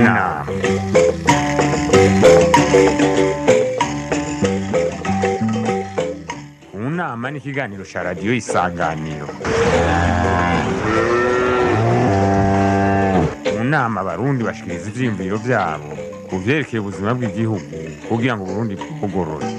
nama mu nama ni ikiganiro cya radiyo isanganiro mu nama abarundi bashikiriza ivyiyumviro vyabo ku vyerekeye ubuzima bw'igihugu kugira ngo uburundi bwugorore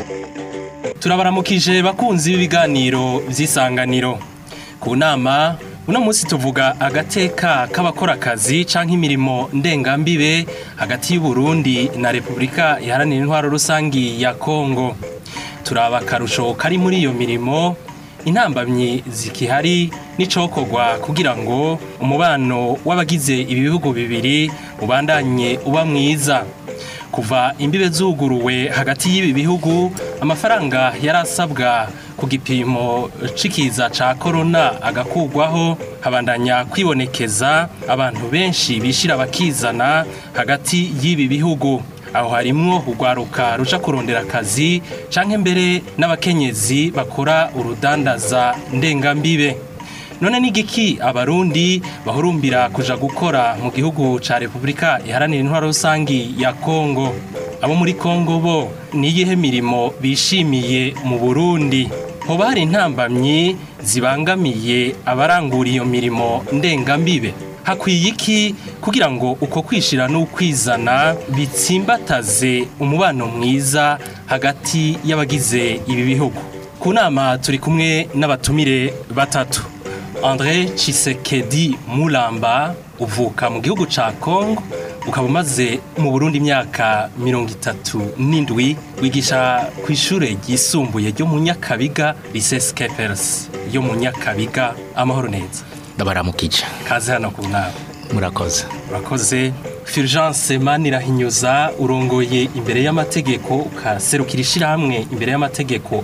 turabaramukije bakunzi b'ibiganiro vy'isanganiro ku nama uno munsi tuvuga agateka k'abakora akazi canke imirimo ndengambibe hagati y'uburundi na repubulika iharanira intwaro rusangi ya kongo turaba akarusho kari muri iyo mirimo intambamyi zikihari n'icokorwa kugira ngo umubano w'abagize ibi bihugu bibiri ubandanye uba mwiza kuva imbibe zuguruwe hagati y'ibi bihugu amafaranga yari asabwa ku gipimo cikiza ca korona agakugwaho habandanya kwibonekeza abantu benshi bishira bakizana hagati y'ibi bihugu aho harimwo urwaruka ruja kurondera akazi canke mbere n'abakenyezi bakora urudandaza ndengambibe none n'igiki abarundi bahurumbira kuja gukora mu gihugu ca repubulika iharanira intwaro rusangi ya kongo abo muri kongo bo niyihe mirimo bishimiye mu burundi hoba hari intambamyi zibangamiye abarangura iyo mirimo ndengambibe hakwiye iki kugira ngo uko kwishira n'ukwizana bitsimbataze umubano mwiza hagati y'abagize ibi bihugu ku nama turi kumwe n'abatumire batatu André Chisekedi Mulamba uvuka mu gihugu ca Congo ukaba umaze mu Burundi imyaka mirongo itatu n'indwi wigisha ku ishure ryisumbuye ryo mu Nyakabiga Lycée Skepers yo mu Nyakabiga amahoro neza ndabaramukije kaze hano ku nama murakoze urakoze Fulgence Manirahinyuza urongoye imbere y'amategeko ukaserukira ishirahamwe imbere y'amategeko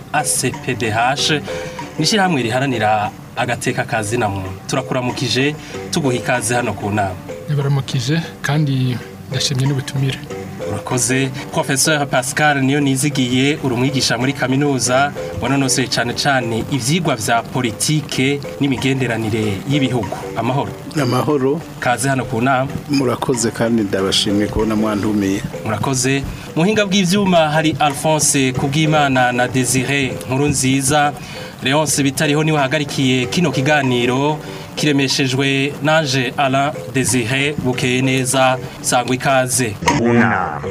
ACPDH n'ishirahamwe riharanira agateka kazi na muntu turakuramukije tuguha ikaze hano ku nama baramukije kandi ndashimye n'ubutumire urakoze professeur pascal niyo nizigiye uri umwigisha muri kaminuza wanonosoye cyane cyane ivyigwa vya politike n'imigenderanire y'ibihugu amahoro amahoro kaze hano ku nama murakoze kandi ndabashimiye kubona mwandumiye murakoze muhinga bw'ivyuma hari alphonse kubwimana na desire nkuru nziza leonce bitariho niwe hagarikiye kino kiganiro kiremeshejwe nanje Alain Desire bukeye neza sangwa ikaze mu nama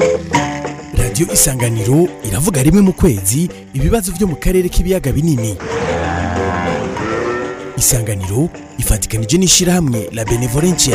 radiyo isanganiro iravuga rimwe mu kwezi ibibazo byo mu karere k'ibiyaga binini isanganiro ifatikanije n'ishyirahamwe la benevolencia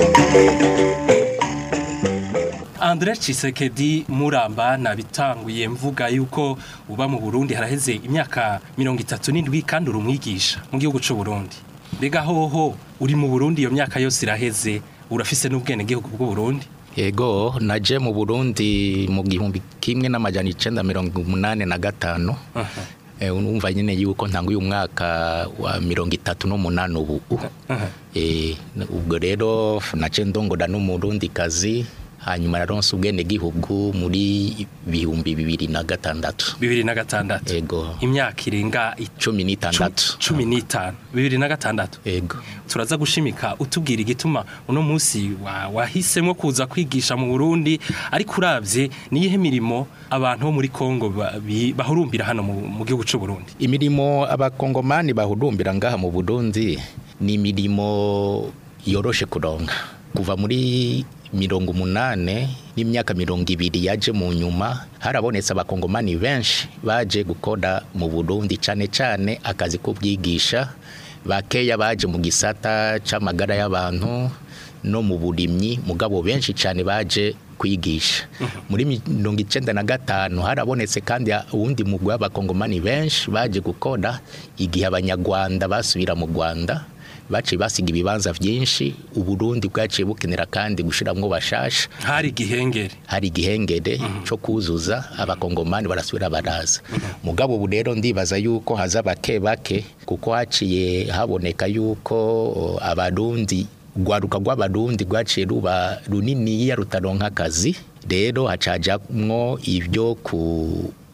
Andre Chisekedi Muramba nabitanguye mvuga yuko uba mu Burundi haraheze imyaka mirongo itatu n'indwi kandi uri umwigisha mu gihugu c'u Burundi mbega hoho uri mu Burundi iyo myaka yose iraheze urafise n'ubwene gihugu bw'u Burundi yego naje mu burundi mu gihumbi kimwe n'amajana icenda mirongo umunani na gatanu Eh, urumva nyine yuko ntanguye umwaka wa mirongo itatu n'umunani ubu Eh, ubwo rero nace ndongora n'umurundi kazi hanyuma naronse ubwene gihugu muri bihumbi bibiri na gatandatu bibiri na gatandatu yego imyaka irenga cumi n'itandatu cumi n'itanu bibiri na gatandatu yego turaza gushimika utubwira igituma uno munsi wa- wahisemo kuza kwigisha mu Burundi ariko uravye niyihe mirimo abantu bo muri Kongo ba- bi- bahurumbira hano mu mu gihugu c'u Burundi imirimo abakongomani bahurumbira ngaha mu burundi ni imirimo yoroshe kuronka kuva muri mirongo umunane n'imyaka mirongo ibiri yaje mu nyuma harabonetse abakongomani benshi baje gukora mu burundi cane cane akazi k'ubwigisha bakeya baje mu gisata c'amagara y'abantu no mu burimyi mugabo benshi cyane baje kwigisha muri mirongo icenda na gatanu harabonetse kandi uwundi mugwi w'abakongomani benshi baje gukora igihe abanyarwanda basubira mu rwanda baciye basiga ibibanza byinshi uburundi bwaciye bukenera kandi gushiramwo bashasha hari igihengere hari igihengere cyo kuzuza abakongomani barasubira baraza mugabo ubu rero ndibaza yuko haza bake bake kuko haciye haboneka yuko o, abarundi rwaruka rw'abarundi rwaciye ruba runiniya rutaronka akazi rero hacajamwo ibyo ku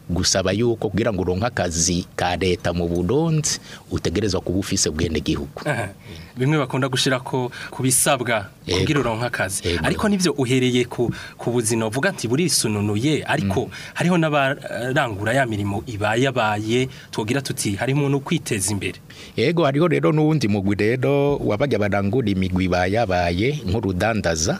gusaba yuko kugira ngo uronke akazi ka leta mu Burundi utegerezwa kuba ufise bwende gihugu Aha. bimwe bakunda gushira ko kubisabwa Yego. kugira uronka akazi Yego. ariko nivyo uhereye ku ku buzima uvuga ati burisununuye ariko hariho n'abarangura ya mirimo ibayabaye twogira tuti harimo no kwiteza imbere Ego hariho rero n'uwundi mugwi rero wabajya barangura imigwi bayabaye nk'urudandaza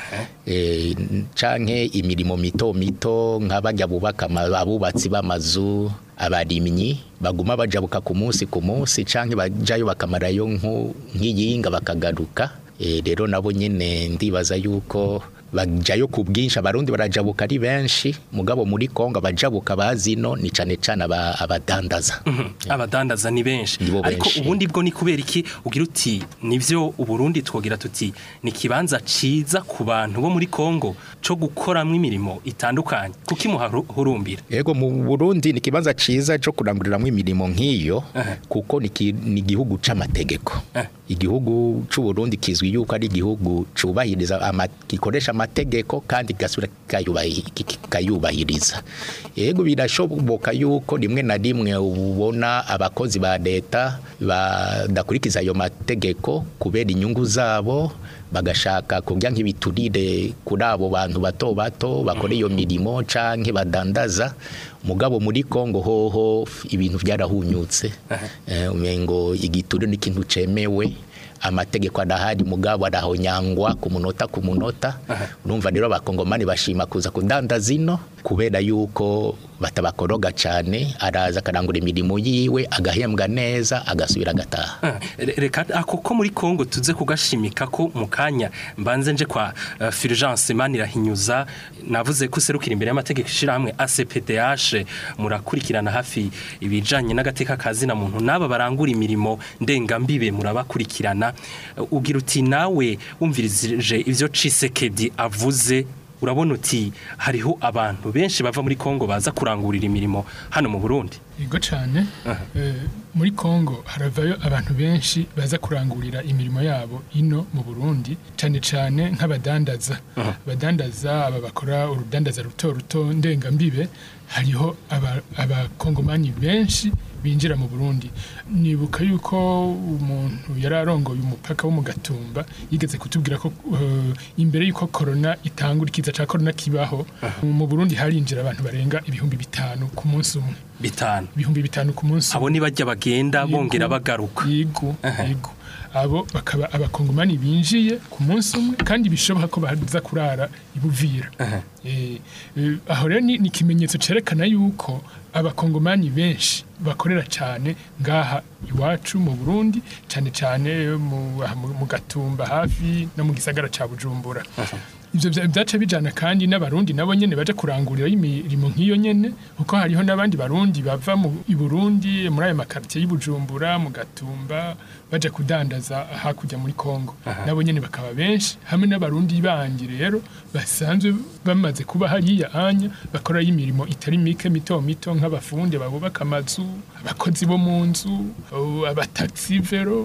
eh, canke imirimo mito mito nk'abajya bubaka ama- abubatsi b'amazu abarimyi baguma bajabuka ku munsi ku munsi canke bajayo bakamarayo nku- nk'iyinga bakagaruka Eh, rero nabo nyene ndibaza yuko bajayo ku bwinshi abarundi barajabuka ari benshi mugabo muri Kongo abajabuka bazino ni cane cane aba- abadandaza abadandaza ni benshi Nibo ariko benshi. ubundi bwo ni kubera iki ugira uti nivyo uburundi twogira tuti ni kibanza ciza ku bantu bo muri Kongo co gukoramwo imirimo itandukanye kuki muharumbira Ego mu Burundi ni kibanza ciza cyo kuranguriramwo imirimo nk'iyo Aha. kuko ni ki- ni igihugu c'amategeko. Eh. Igihugu c'u Burundi kizwi yuko ari igihugu cubahiriza ama, gikoresha amategeko kandi gasubira kikayubahi- kikayubahiriza. Ego birashoboka yuko rimwe na rimwe ubona abakozi ba leta badakurikiza ayo mategeko kubera inyungu zabo bagashaka kurya nk'ibiturire kuri abo bantu bato bato bakora iyo mirimo canke badandaza mugabo muri Kongo hoho ibintu byarahunyutse eh, umengo igiturire n'ikintu cemewe amategeko adahari mugabo arahonyangwa ku munota ku munota urumva rero abakongomani bashima kuza kudandaza ino kubera yuko batabakoroga cyane araza akarangura imirimo yiwe agahembwa neza agasubira agataha Ah, re- reka ako ko muri Kongo tuze kugashimika ko mu kanya mbanze nje kwa uh, Fulgence Manirahinyuza navuze ko serukira imbere y'amategeko ishira hamwe ACPDH murakurikirana hafi ibijanye n'agateka kazi na muntu naba barangura imirimo ndengambibe murabakurikirana Uh, ugira uti nawe wumvirije ivyo Cisekedi avuze urabona uti hariho abantu benshi bava muri Kongo baza kurangurira imirimo hano mu Burundi yego cyane Eh, muri Kongo haravayo abantu benshi baza kurangurira imirimo yabo ino mu Burundi cyane cyane nk'abadandaza abadandaza aba bakora urudandaza ruto ruto ndengambibe hariho aba- abakongomani benshi binjira mu Burundi nibuka yuko umuntu yari arongoye umupaka wo mu Gatumba yigeze kutubwira ko eh, imbere yuko corona itangura ikiza ca corona kibaho mu Burundi harinjira abantu barenga ibihumbi bitanu ku munsi umwe bitanu ibihumbi bitanu ku munsi abo ni bajya bagenda Yego. bongera bagaruka yego yego abo bakaba abakongomani binjiye ku munsi umwe kandi bishoboka ko baza kurara ibuvira Eh, eh, aho rero ni ni ikimenyetso cerekana yuko abakongomani benshi bakorera cyane ngaha iwacu mu Burundi cyane cyane mu, aha mu mu gatumba hafi no mu gisagara ca Bujumbura ivyo vya- vyaca bijana kandi n'abarundi nabo nyene baje kurangurira imirimo nk'iyo nyene kuko hariho n'abandi barundi bava mu i Burundi muri ayo makartier y'Ibujumbura mu Gatumba baje kudandaza hakurya muri Kongo nabo nyene bakaba benshi hamwe n'abarundi bandi rero basanzwe bamaze kuba hariya anya bakora imirimo itari mike mito mito nk'abafundi babubaka amazu abakozi bo mu nzu uh, abataxi vero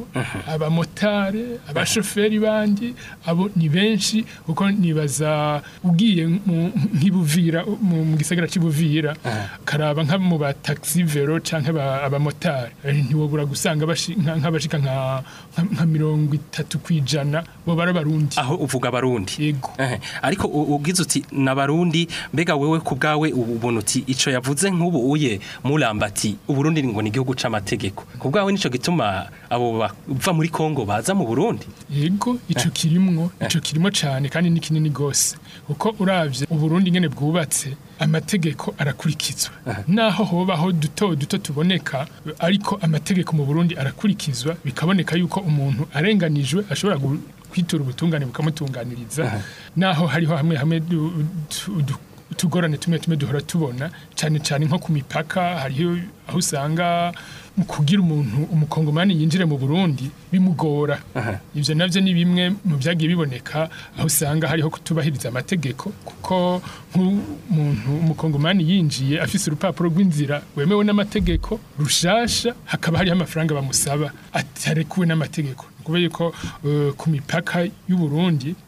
abamotare abashoferi bandi abo ni benshi kuko nibaza ugiye mu- nk'ibuvira mu mu gisagara c'ibuvira karaba nka mu ba taxi vero canke aba- abamotari Eh, ntiwobura gusanga bashi- nka- nk'abashika nka nka- nka mirongo itatu kwijana bo barabarundi aho uvuga abarundi yego Ehe, ariko u- ugize uti n'abarundi mbega wewe ku bwawe ubona uti ico yavuze nk'ubu uye muramba ati uburundi ngo ni igihugu c'amategeko ku bwawe nico gituma abo bava muri Kongo baza mu Burundi yego ico kirimwo ico kirimo cyane kandi ni kinini gose kuko uravye uburundi ngene bwubatse amategeko arakurikizwa naho hobaho duto duto tuboneka ariko amategeko mu burundi arakurikizwa bikaboneka yuko umuntu arenganijwe ashobora gu- kwitura ubutungane bukamutunganiriza naho hariho hamwe hamwe du- du- du- utugorane tumwe tumwe duhora tubona cyane cyane nko ku mipaka hariho aho usanga mu kugira umuntu umukongomani yinjire mu Burundi bimugora ivyo navyo ni bimwe mu byagiye biboneka aho usanga hariho kutubahiriza amategeko kuko nk'umuntu umukongomani yinjiye afise urupapuro rw'inzira wemewe n'amategeko rushasha hakaba hariho amafaranga bamusaba atarekuwe n'amategeko kubera yuko eh, ku mipaka y'u Burundi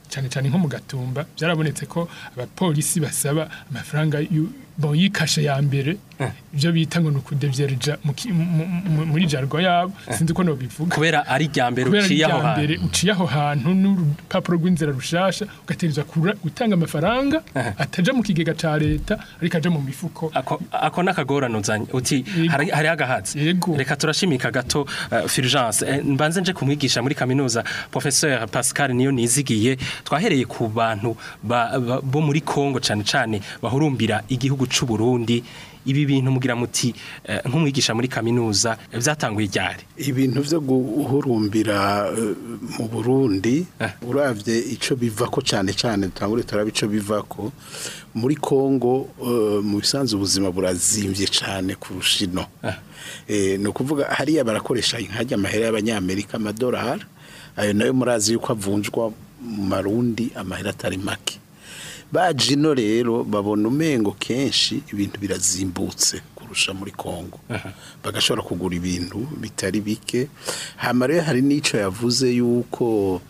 cyane cyane nko mu gatumba byarabonetse ko abapolisi basaba amafaranga yu- bon yikashe ya mbere ibyo bita ngo ni ukudevyereja mu ki- mu- mu- muri jargo yabo sinzi ko nobivuga kubera ari rya mbere kubera uciye aho irya mbere hantu uciye aho hantu n'urupapuro rw'inzira rushasha ugategereza kura- gutanga amafaranga ataja mu kigega ca leta ariko aja mu mifuko ako ako nakagorano uti Yego. hari hari agahatsi Yego. reka turashimika gato uh, Fulgence eh, mbanze nje kumwigisha muri kaminuza professeur Pascal niyo nizigiye twahereye ku bantu ba, ba, bo muri Kongo cane cane bahurumbira igihugu c'u Burundi ibi bintu mugira muti eh, nk'umwigisha muri kaminuza eh, vyatanguye ryari ibintu byo guhurumbira eh, mu Burundi Eh. uravye ico bivako cyane cyane dutangure turaba ico bivako muri Kongo eh, mu bisanzwe ubuzima burazimvye cyane kurusha ino eh no kuvuga hariya barakoresha inkajya amahera y'abanyamerika amadolari ayo nayo murazi yuko avunjwa mu marundi amahera atari make baje ino rero babona umengo kenshi ibintu birazimbutse kurusha muri Kongo bagashobora kugura ibintu bitari bike hama rero hari n'ico yavuze yuko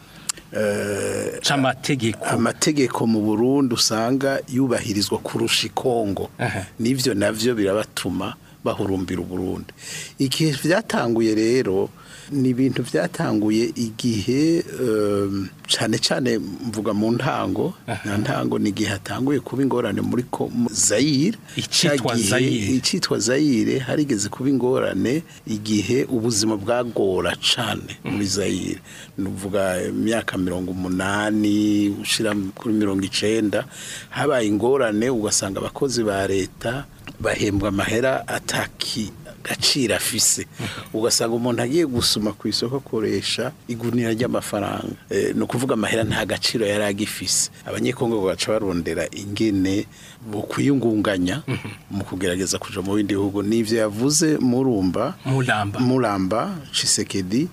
eh, c'amategeko amategeko mu Burundi usanga yubahirizwa kurusha ikongo Aha. nivyo navyo birabatuma bahurumbira Uburundi igihe vyatanguye rero ni ibintu vyatanguye igihe um, cane cane mvuga mu ntango na ntango ni igihe hatanguye kuba ingorane muri ko- mu Zaire Icitwa Ca gihe- Zaire. icitwa Zaire harigeze kuba ingorane igihe ubuzima bwagora cane muri Zaire nuvuga imyaka mirongo umunani ushira kuri mirongo icenda habaye ingorane ugasanga abakozi ba leta bahembwa amahera ataki gaciro afise ugasanga umuntu agiye gusuma ku isoko akoresha igunira ry'amafaranga e, ni ukuvuga amahera nta gaciro yari agifise abanyekongo baca barondera ingene bo kwiyungunganya mu kugerageza kuja mu bindi bihugu n'ivyo yavuze murumba Muramba. muramba Chisekedi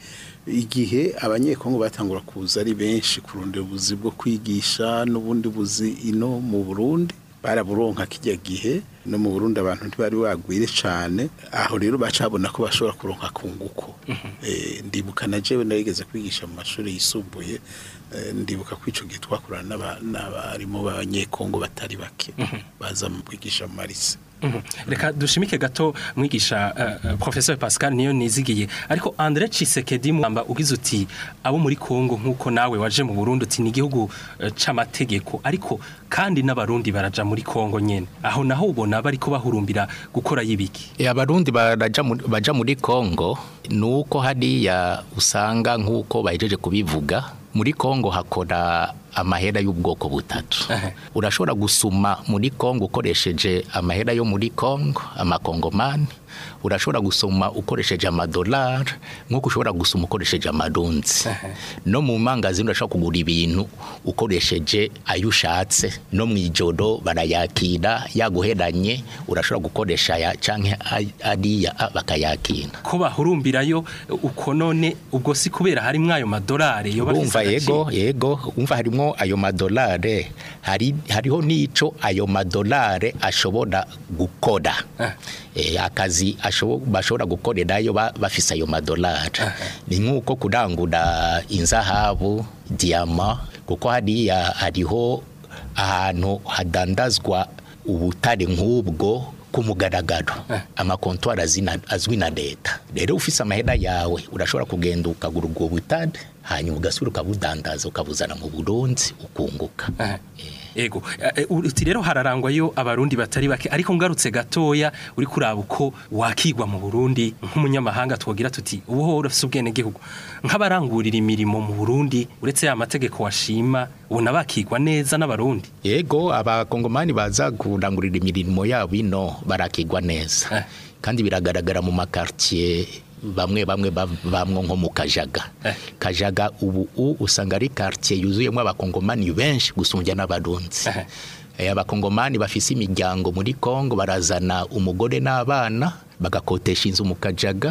igihe abanyekongo batangura kuza ari benshi kurondera ubuzi bwo kwigisha n'ubundi buzi ino mu Burundi baraburonka kijya gihe no mu Burundi abantu ntibari bagwire cane aho rero bacabona ko bashobora kuronka kunguko eh ndibuka na jewe narigeze kwigisha mu mashuri yisumbuye eh, ndibuka ko ico gihe twakorana n'aba- n'abarimu b'abanyekongo batari bake baza mu kwigisha mu marise Mhm. reka dushimike gato mwigisha uh, uh, professeur Pascal niyo nizigiye ariko André Chisekedi mwamba ugize uti abo muri Kongo nkuko nawe waje mu Burundi uti ni igihugu uh, c'amategeko ariko kandi n'abarundi baraja muri Kongo nyene aho naho ubona bariko bahurumbira gukora yibiki E, abarundi baraja mu- baja muri Kongo nuko hariya usanga nk'uko bahejeje kubivuga muri Kongo hakora amahera y'ubwoko butatu Ehe. urashobora gusuma muri Kongo ukoresheje amahera yo muri Kongo amakongomani urashobora gusoma ukoresheje amadolari nk'uko ushobora gusoma ukoresheje amadunzi no mu mangazini urashobora kugura ibintu ukoresheje ayo ushatse no mu ijoro barayakira yaguheranye urashobora gukoresha aya canke ay- ariya a- bakayakira ko bahurumbirayo uko none ubwo si kubera harimwo ayo madolari yo urumva yego yego umva harimo ayo madolare hari hariho n'ico ayo madolare ashobora gukora eh, akazi ashobo- bashobora gukorerayo ba- bafise ayo madolari ni nk'uko kurangura inzahabu diyama kuko hariya hariho ahantu hadandazwa ubutare nk'ubwo ku mugaragaro amakontwari azina- azwi na leta rero ufise amahera yawe urashobora kugenda ukagura ubwo butare hanyuma ugasubira ukabudandaza ukabuzana mu burundi ukunguka Ego, eh, uti rero hararangwayo abarundi batari bake ariko ngarutse gatoya uri kuraba uko wakigwa mu Burundi nk'umunyamahanga twogira tuti ubu urafise ubwene gihugu nk'abarangurira imirimo mu Burundi uretse ya mategeko washima ubona bakigwa neza n'abarundi yego abakongomani baza kurangurira imirimo yabo ino barakigwa neza Eh. kandi biragaragara mu makartier bamwe bamwe bav- bamwo nko mu kajaga Eh. kajaga ubu u- usanga ari quartier yuzuyemo abakongomani benshi gusumbya n'abarundi Eh. Eh, abakongomani bafise imiryango muri Kongo barazana umugore n'abana bagakotesha inzu mu kajaga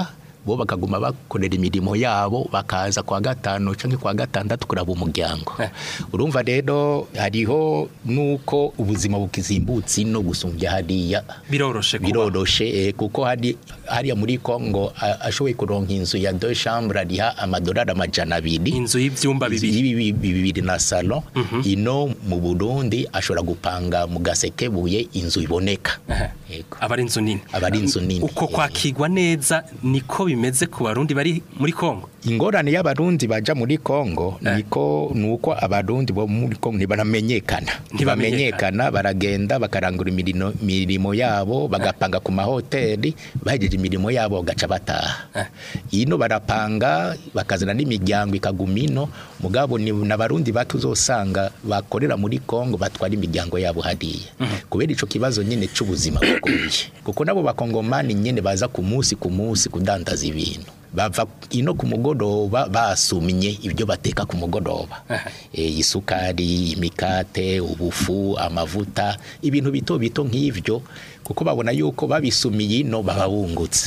bo bakaguma bakorera imirimo yabo bakaza kwa gatanu canke kwa gatandatu kuraba umuryango urumva rero hariho nuko ubuzima bukizimbutse ino gusumbya hariya biroroshe kuba biroroshe eh, kuko hari hariya muri Kongo a- ashoboye kuronka inzu ya deux chambres ariha amadolari amajana abiri inzu y'ivyumba Inzu bibiri y'ibi- bibiri na salon ino mu Burundi ashobora gupanga mu gasekebuye inzu iboneka Aha. Yego. aba ari inzu nini Aba ari inzu nini. uko kwakirwa neza niko bimeze ku barundi bari muri kongo ingorane y'abarundi baja muri Kongo niko nuko abarundi bo muri Kongo ntibaramenyekana ntibamenyekana baragenda bakarangura imirimo mirimo yabo bagapanga ku mahoteli bahejeje imirimo yabo gaca bataha Eh. ino barapanga bakazana n'imiryango ikaguma ino mugabo ni n'abarundi bake uzosanga bakorera muri Kongo batwara imiryango yabo hariya kubera ico kibazo nyene c'ubuzima bugoye kuko nabo bakongomani nyene baza ku munsi ku munsi kudandaza ibintu bava ino ku mugoroba basumye ibyo bateka ku mugoroba e, isukari imikate ubufu amavuta ibintu bito bito nk'ivyo kuko babona yuko babisumiye ino baba bungutse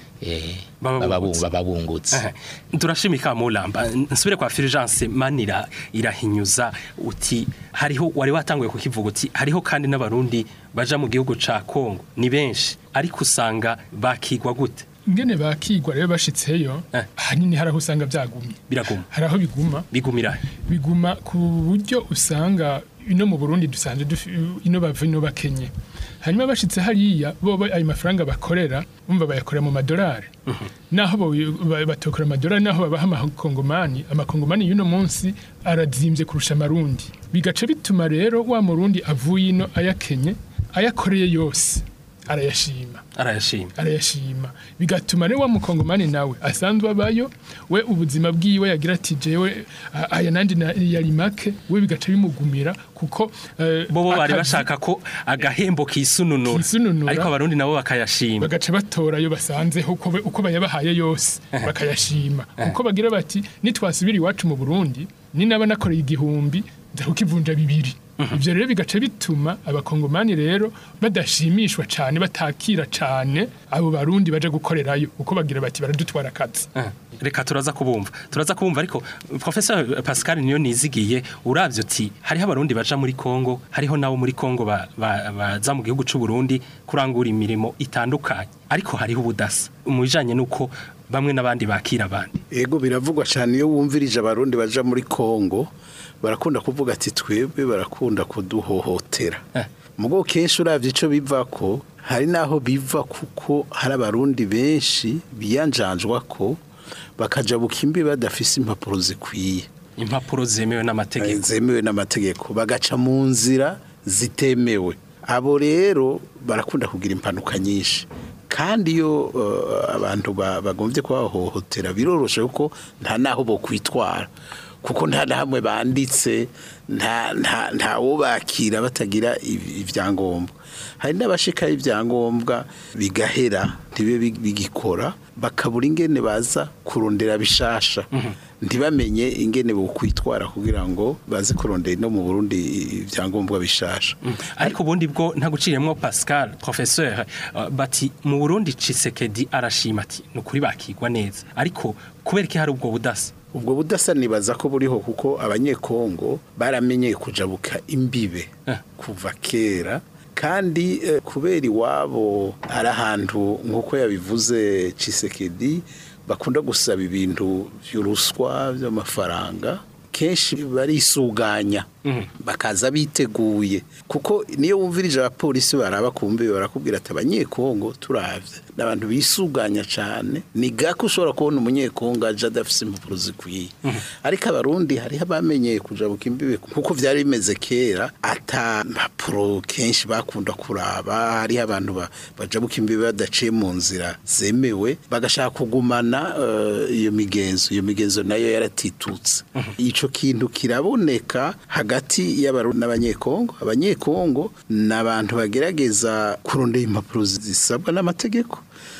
e, Baba baba bungutse. bu- baba bungutse Aha. turashimika mulamba nsubire kwa Fulgence manira irahinyuza uti hariho wari watanguye kukivuga uti hariho kandi n'abarundi baja mu gihugu ca Kongo ni benshi ariko usanga bakigwa gute ingene bakigwa rero bashitseyo Eh. ahanini hari aho usanga byagumye biraguma hari aho biguma bigumira biguma ku buryo usanga ino mu Burundi dusanzwe dufi- ino bava ino bakenye hanyuma bashitse hariya bo bo ayo mafaranga bakorera umva bayakorera mu madolari naho bo- ba- batokora amadolari naho babaha amakongomani amakongomani y'uno munsi arazimbye kurusha amarundi bigaca bituma rero wa murundi avuye ino ayakenye ayakoreye yose arayashima arayashima arayashima bigatuma rero wa mukongomani nawe asanzwe abayo we ubuzima bwiwe yagira ati jewe a- aya nandi na- yari make we bigaca bimugumira kuko eh, bo bo bari akazi bashaka ko agahembo kisununura Kisununura. ariko abarundi nabo bakayashima bagaca batora ayo basanzeho uko be- uko bayabahaye yose bakayashima kuko bagira bati nitwasubira iwacu mu Burundi ni naba nakoreye igihumbi nza kukivunja bibiri ivyo rero bigaca bituma abakongomani rero badashimishwa cane batakira cane abo barundi baje gukorerayo kuko bagira bati baradutwara akazi Ah, reka turaza kubumva turaza kubumva ariko professeur Pascal niyo nizigiye uravye uti hariho abarundi baja muri Kongo hariho nabo muri Kongo ba- ba- baza mu gihugu c'u Burundi kurangura imirimo itandukanye ariko hariho ubudasa mu bijanye nuko bamwe n'abandi bakira abandi ego biravugwa cyane iyo wumvirije abarundi baja muri Kongo barakunda kuvuga ati twebwe barakunda kuduhohotera Eh. mugo kenshi uravye ico biva ko hari naho biva kuko hari abarundi benshi biyanjanjwa ko bakaja bukimbi badafise impapuro zikwiye impapuro zemewe n'amategeko zemewe n'amategeko bagaca mu nzira zitemewe abo rero barakunda kugira impanuka nyinshi kandi iyo eh, abantu ba- bagombye kubahohotera biroroshe kuko nta naho bo kwitwara kuko nta na hamwe banditse nta nta nta wo bakira batagira iv- ivyangombwa hari n'abashikaho ibyangombwa bigahera ntibe bi- bigikora bakabura ingene baza kurondera bishasha ntibamenye ingene bokwitwara kugira ngo baze kurondera no mu Burundi ibyangombwa bishasha ariko ubundi bwo nta guciriyemwo Pascal professeur uh, bati mu Burundi Cisekedi arashima ati nukuri bakigwa neza ariko kubera iki hari ubwo budasa ubwo budasa nibaza ko buriho kuko abanyekongo baramenyeye kujabuka imbibe Eh. kuva kera kandi eh, kubera iwabo ari ahantu nk'uko yabivuze Cisekedi bakunda gusaba ibintu by'uruswa by'amafaranga kenshi barisuganya bakaza biteguye kuko niyo wumvirije abapolisi baraba kumbi barakubwira ati abanyekongo turavye n'abantu bisuganya cyane ni gako ushobora kubona umunyekongo aje adafise impapuro zikwiye ariko abarundi hariho abamenyeye kujabuka imbibe kuko vyari bimeze kera ata mpapuro kenshi bakunda kuraba hariho abantu ba- bajabuka imbibe badaciye mu nzira zemewe bagashaka kugumana eh, iyo migenzo iyo migenzo nayo yaratitutse ico kintu kiraboneka hagati y'abarundi n'abanyekongo abanyekongo ni abantu bagerageza kurondera impapuro zisabwa n'amategeko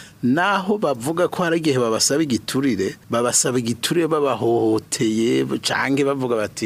naho bavuga ko hari igihe babasaba igiturire babasaba igiturire babahohoteye canke bavuga bati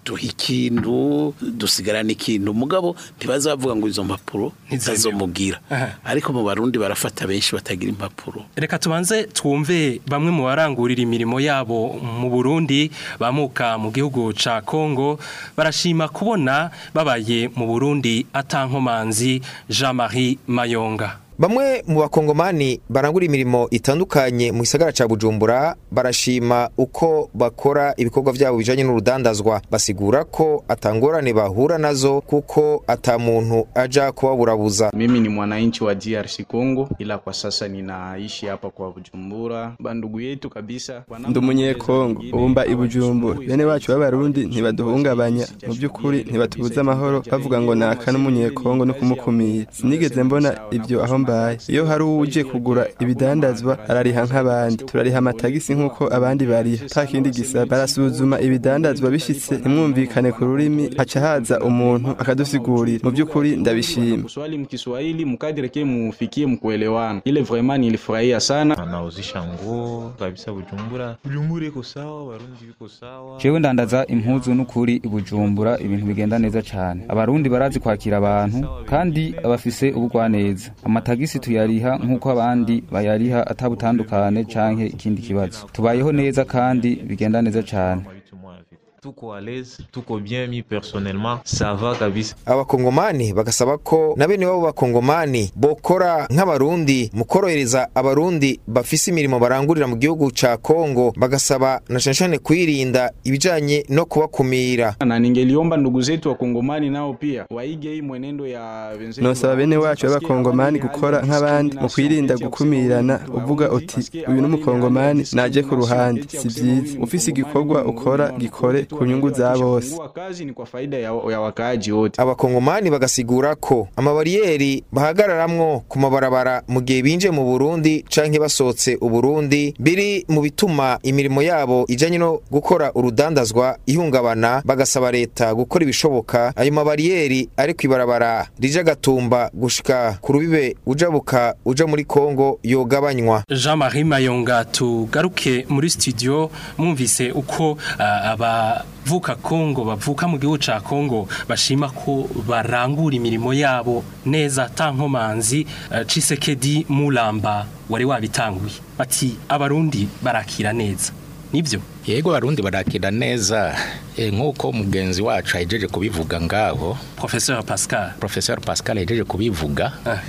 duha ikintu dusigarana ikintu mugabo ntibaza bavuga ngo izo mpapuro Ntizemewe. ntizazomugira Aha. ariko mu barundi barafata benshi batagira impapuro reka tubanze twumve bamwe mu barangurira imirimo yabo mu Burundi bamuka mu gihugu ca Kongo barashima kubona babaye mu Burundi atankomanzi Jean-Marie Mayonga Bamwe mu bakongomani barangura imirimo itandukanye mu gisagara ca Bujumbura barashima uko bakora ibikorwa vyabo bijanye n'urudandazwa basigura ko atangorane bahura nazo kuko ata muntu aja kubaburabuza Mimi ni mwananchi wa DRC Congo, ila kwa sasa ninaishi hapa kwa Bujumbura. Bandugu yetu kabisa ndi umunyekongo ubu mba i bujumbura bene bacu b'abarundi ntibaduhungabanya mu by'ukuri ntibatubuza amahoro bavuga ngo naka n'umunyekongo no kumukumira sinigeze mbona ibyo aho mbaye iyo hari uje kugura ibidandazwa arariha nk'abandi turariha amatagisi nk'uko abandi bariha nta kindi gisaba barasuzuma ibidandazwa bishitse ntimwumvikane ku rurimi haca haza umuntu akadusigurira mu by'ukuri ndabishima Swali mkiswahili mkadiri ke mufikie mkuelewana. Ile vraiment nilifurahia sana. anauzisha nguo kabisa Bujumbura. Bujumbura iko sawa, Barundi biko sawa. jewe ndandaza impuzu n'ukuri i bujumbura ibintu bigenda neza cyane abarundi barazi kwakira abantu kandi bafise ubugwaneza amatagisi tuyariha nk'uko abandi bayariha atabutandukane canke ikindi kibazo tubayeho neza kandi bigenda neza cyane Tuko à l'aise, tuko bien mi personnellement, ça va kabisa. abakongomani bagasaba ko na bene babo bakongomani bokora nk'abarundi mu korohereza abarundi bafise imirimo barangurira mu gihugu ca Kongo bagasaba na cane cane kwirinda ibijanye no kubakumira Na ningeliomba ndugu zetu wa Kongomani nao pia waige hii mwenendo ya wenzetu. nosaba bene wacu b'abakongomani gukora nk'abandi mu kwirinda gukumirana uvuga uti uyu n'umukongomani naje ku ruhande si byiza ufise igikorwa ukora gikore ku nyungu za bose Kuwa kazi ni kwa faida ya, ya wakaaji wote. abakongomani bagasigura ko amabariyeri bahagararamwo ku mabarabara mu gihe binjiye mu Burundi canke basohotse Uburundi biri mu bituma imirimo yabo ijanye no gukora urudandazwa ihungabana bagasaba leta gukora ibishoboka ayo mabariyeri ari kwibarabara rija gatumba gushika ku rubibe ujabuka uja muri Kongo yogabanywa Jean-Marie Mayonga tugaruke muri studio mwumvise uko uh, abavuka Kongo bavuka mu gihugu ca Kongo bashima ko barangura imirimo yabo neza tankomanzi uh, Cisekedi Mulamba wari wabitanguye bati abarundi barakira neza nibyo yego abarundi barakira neza e, nk'uko mugenzi wacu ahejeje kubivuga ngaho Professeur Pascal Professor Pascal ahejeje kubivuga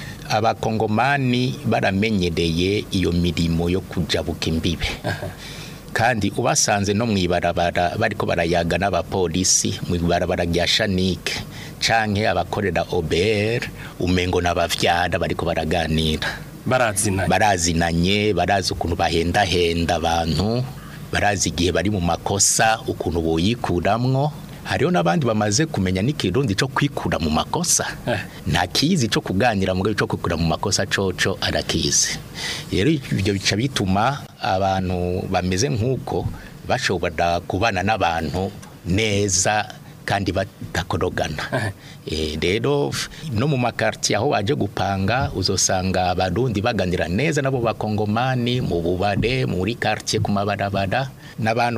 abakongomani baramenyereye iyo mirimo yo kujabuka imbibe kandi ubasanze no mwibarabara bariko barayaga n'abapolisi mwibarabara rya Shanike canke abakorera OBR umengo n'abavyara bariko baraganira barazinanye barazinanye barazi ukuntu bahendahenda abantu barazi igihe bari mu makosa ukuntu boyikuramwo hariho n'abandi bamaze kumenya n'ikirundi cyo kwikura mu makosa nta kizi cyo kuganira mu cyo kwikura mu makosa coco arakizi rero ibyo bica bituma abantu bameze nk'uko bashobora kubana n'abantu neza kandi batakorogana rero no mu makartiye aho baje gupanga uzosanga abarundi baganira neza nabo bakongomani mu bubare muri kartiye ku mabarabara n'abantu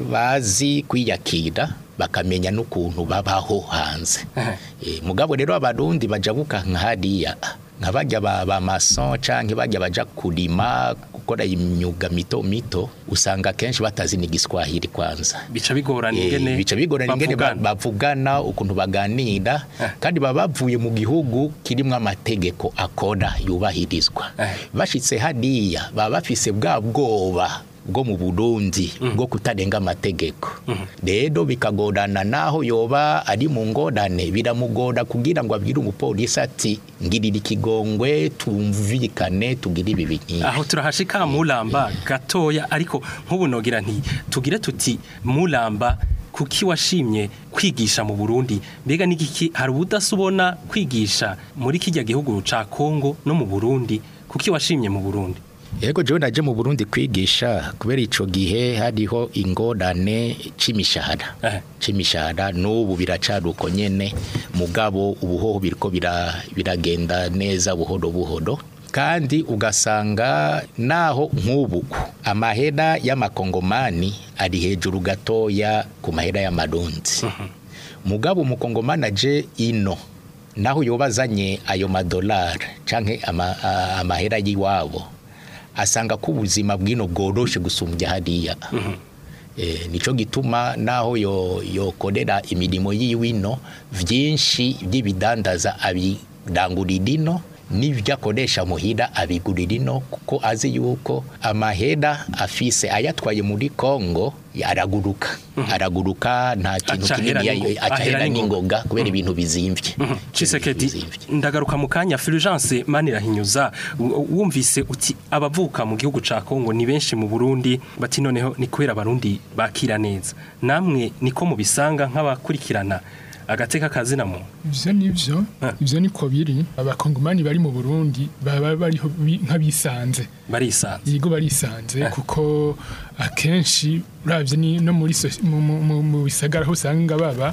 bazi kwiyakira bakamenya n'ukuntu babaho hanze mugabo rero abarundi bajabuka nk'hariya nka bajya ba mason canke bajya baja kurima gukora imyuga mito mito usanga kenshi batazi n'igiswahili kwanza bica bigorana ingene bica bigorana ingene bavugana ukuntu baganira kandi baba bavuye mu gihugu kirimo amategeko akora yubahirizwa bashitse hariya baba bafise bwa bwoba bwo mu Burundi bwo kutarenga amategeko rero bikagorana naho yoba ari mu ngorane biramugora kugira ngo abwire umupolisi ati ngirira ikigongwe tumvikane tugire ibi bintu aho turahashika mulamba gatoya ariko nk'ubu nogira nti tugire tuti mulamba kuki washimye kwigisha mu Burundi mbega n'igiki hari ubudasubona kwigisha muri kijya gihugu ca Kongo no mu Burundi kuki washimye mu Burundi Yego jewe naje mu Burundi kwigisha kubera ico gihe hariho ingorane c'imishahara eh. c'imishahara n'ubu biracaruko nyene mugabo ubuhoho biriko biragenda neza buhoro buhoro kandi ugasanga naho nk'ubu amahera y'amakongomani ari hejuru gatoya ku mahera y'amarundi mugabo umukongomani aje ino naho yobazanye ayo madolari canke ama, a- amahera y'iwabo asanga ko ubuzima bwino bworoshe gusumbya hariya Eh, nico gituma naho yo yokorera imirimo yiwino vyinshi by'ibidandaza abirangurira ino n'ibyo akoresha muhira abigurira ino kuko azi yuko amahera afise ayatwaye muri Kongo araguruka araguruka nta kintu Acahera kinini n'ingo- ahera acahera n'ingoga. n'ingoga kubera ibintu bizimvye Chisekedi ndagaruka mu kanya Fulgence Manirahinyuza u- wumvise uti abavuka mu gihugu ca Kongo ni benshi mu Burundi bati noneho ni kwera abarundi bakira neza namwe niko mubisanga nk'abakurikirana agateka kazina mu ivyo nivyo ivyo niko biri abakongomani bari mu Burundi baba bariho bi- nk'abisanze barisanze yego barisanze kuko akenshi uravye ni no muri soci- mu- mu- mu mu bisagara aho usanga baba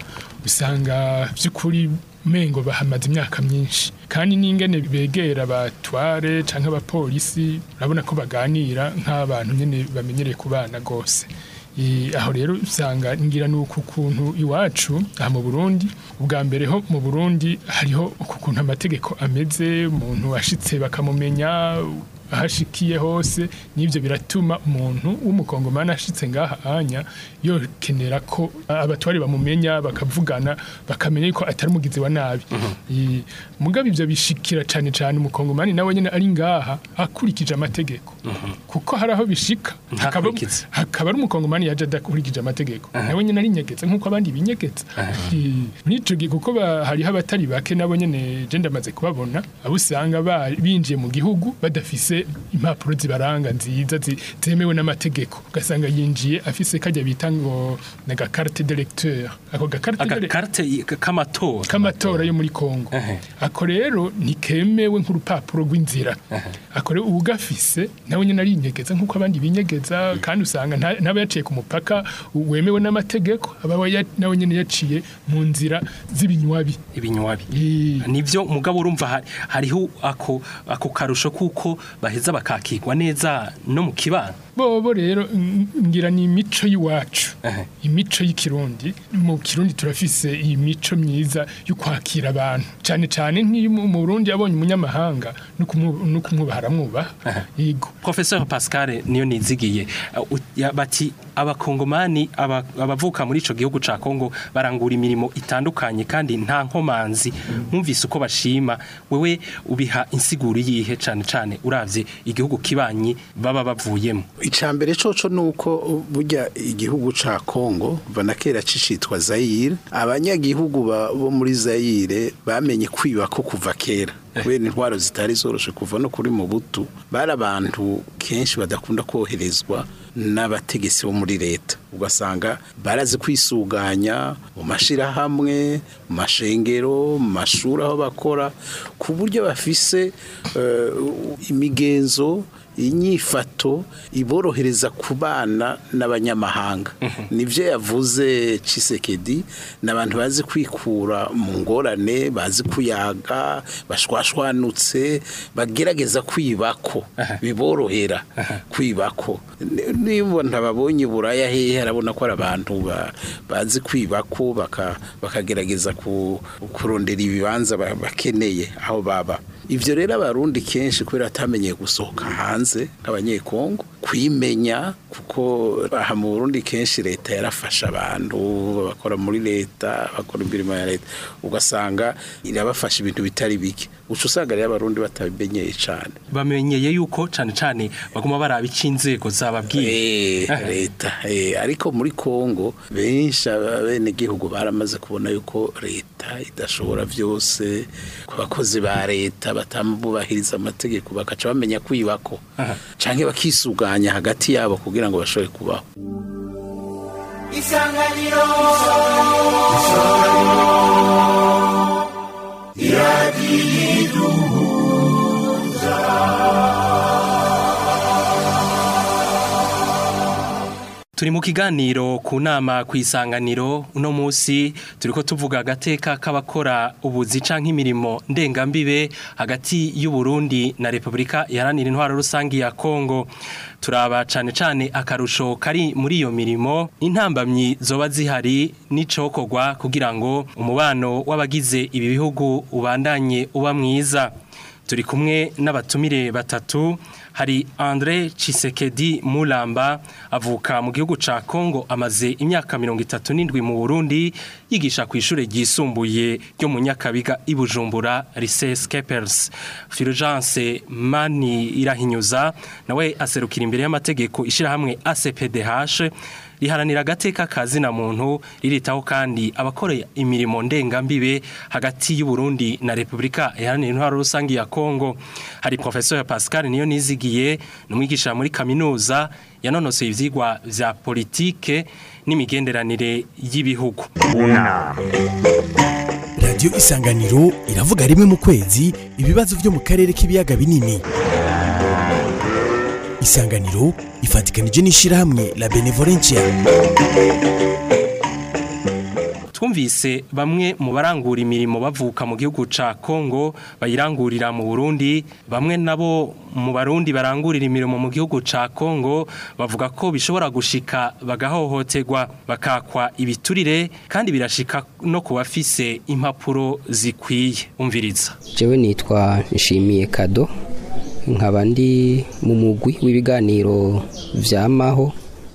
usanga by'ukuri mengo bahamaze imyaka myinshi kandi n'ingene begera abatware canke abapolisi urabona ko baganira nk'abantu nyene bamenyereye kubana gose Eh, aho rero usanga ngira nuko ukuntu iwacu aha mu Burundi ubwa mbere ho mu Burundi hariho ukuntu amategeko ameze umuntu ashitse bakamumenya ahashikiye hose n'ibyo biratuma umuntu w'umukongomani ashitse ngaha anya yokenera ko abatwari bamumenya bakavugana bakamenya ko atari umugizi wa nabi Eh, mugabe ibyo bishikira cyane cyane umukongomani nawe nyine ari ngaha akurikije amategeko kuko hari aho bishika hakaba hakaba ari umukongomani yaje adakurikije amategeko nawe nyine ari nyegetse nk'uko abandi binyegetse Eh, muri ico gihe kuko ba- hariho abatari bake nabo nyene je ndamaze kubabona abo usanga ba- binjiye mu gihugu badafise impapuro zibaranga nziza zi- zemewe n'amategeko ugasanga yinjiye afise kajya bita ngo na gakarte d'électeur ako gakarte agakarte k'amatora k'amatora yo muri Kongo ako rero ntikemewe nk'urupapuro rw'inzira ako rero ugafise nawe nyine arinyegeza nk'uko abandi binyegeza kandi usanga nta- n'aba yaciye ku mupaka wemewe n'amategeko aba ya- nawe nyine yaciye mu nzira z'ibinywabi ibinywabi nivyo mugabo urumva hari- hariho ako ako karusho kuko baheza bakakirwa neza no mu kibano bobo rero ng- ngira ni imico y'iwacu imico y'ikirundi mu kirundi turafise iyi mico myiza yo kwakira abantu cyane cyane nk'iyo mu mu Burundi yabonye umunyamahanga no kumu- no kumwubaha aramwubaha yego Professeur Pascal niyo nizigiye uh, u- ya- bati abakongomani aba- abavuka muri ico gihugu ca Kongo barangura imirimo itandukanye kandi nta nkomanzi mwumvise uko bashima wewe ubiha insiguro yihe cane cane uravye igihugu kibanyi baba bavuyemo icambere coco nuko burya igihugu ca Kongo bana kera cicitwa Zaire abanyagihugu ba- bo muri Zaire bamenye kwiba ko kuva kera kubera intwaro zitari zoroshe kuva no kuri mu butu bari abantu kenshi badakunda koherezwa n'abategetsi bo muri leta ugasanga barazi kwisuganya mu mashirahamwe mu mashengero mu mashuri aho bakora ku buryo bafise eh, imigenzo inyifato iborohereza kubana n'abanyamahanga nivyo yavuze Chisekedi n'abantu bazi kwikura mu ngorane bazi kuyaga bashwashwanutse bagerageza kwibako biborohera kwibako Ni- niba ntababonye buraya hehe arabona ko ari abantu ba- bazi kwibako baka- bakagerageza ku- kurondera ibibanza ba- bakeneye aho baba ivyo rero abarundi kenshi kubera atamenyeye gusohoka hanze nk'abanyekongo kwimenya kuko aha mu Burundi kenshi leta yarafasha abantu bakora muri leta bakora imirimo ya leta ugasanga irabafasha ibintu bitari bike uca usanga rero abarundi batabimenyeye cane bamenyeye yuko cane cane baguma baraba ico inzego zababwiye Eh, leta eh, ariko muri Kongo benshi abene gihugu baramaze kubona yuko leta idashobora byose ku bakozi ba leta batamubahiriza amategeko bakaca bamenya kwibako canke bakisuganya hagati yabo kugira ngo bashobore kubaho isanganiro turi mu kiganiro ku nama ku isanganiro uno munsi turiko tuvuga agateka k'abakora ubuzi canke imirimo ndengambibe hagati y'u Burundi na Republika Iharanira Intwaro Rusangi ya Kongo turaba cane cane akarusho kari muri iyo mirimo intambamyi zoba zihari n'icokorwa kugira ngo umubano w'abagize ibi bihugu ubandanye uba mwiza turi kumwe n'abatumire batatu hari André Chisekedi Mulamba avuka mu gihugu ca Kongo amaze imyaka 37 mu Burundi yigisha ku ishure ryisumbuye ryo mu Nyakabiga ibujumbura Lycée Skepers Fulgence Mani irahinyuza nawe aserukira imbere y'amategeko ishira hamwe ACPDH riharanira agateka kazi na muntu riritaho kandi abakoreye imirimo ndengambibe hagati y'u Burundi na Republika Iharanira Intwaro Rusangi ya Kongo hari professeur Pascal niyo nizigiye numwigisha muri kaminuza yanonosoye ivyigwa vya politike n'imigenderanire y'ibihugu unama radiyo isanganiro iravuga rimwe mu kwezi ibibazo byo mu karere k'ibiyaga binini isanganiro ifatikanije n'ishyirahamwe la benevolencia twumvise bamwe mu barangura imirimo bavuka mu gihugu ca Kongo bayirangurira mu Burundi bamwe nabo mu barundi barangurira imirimo mu gihugu ca Kongo bavuga ko bishobora gushika bagahohoterwa bakakwa ibiturire kandi birashika no kubafise impapuro zikwiye umviriza jewe nitwa nshimiye kado nkaba ndi mu mugwi w'ibiganiro vyamaho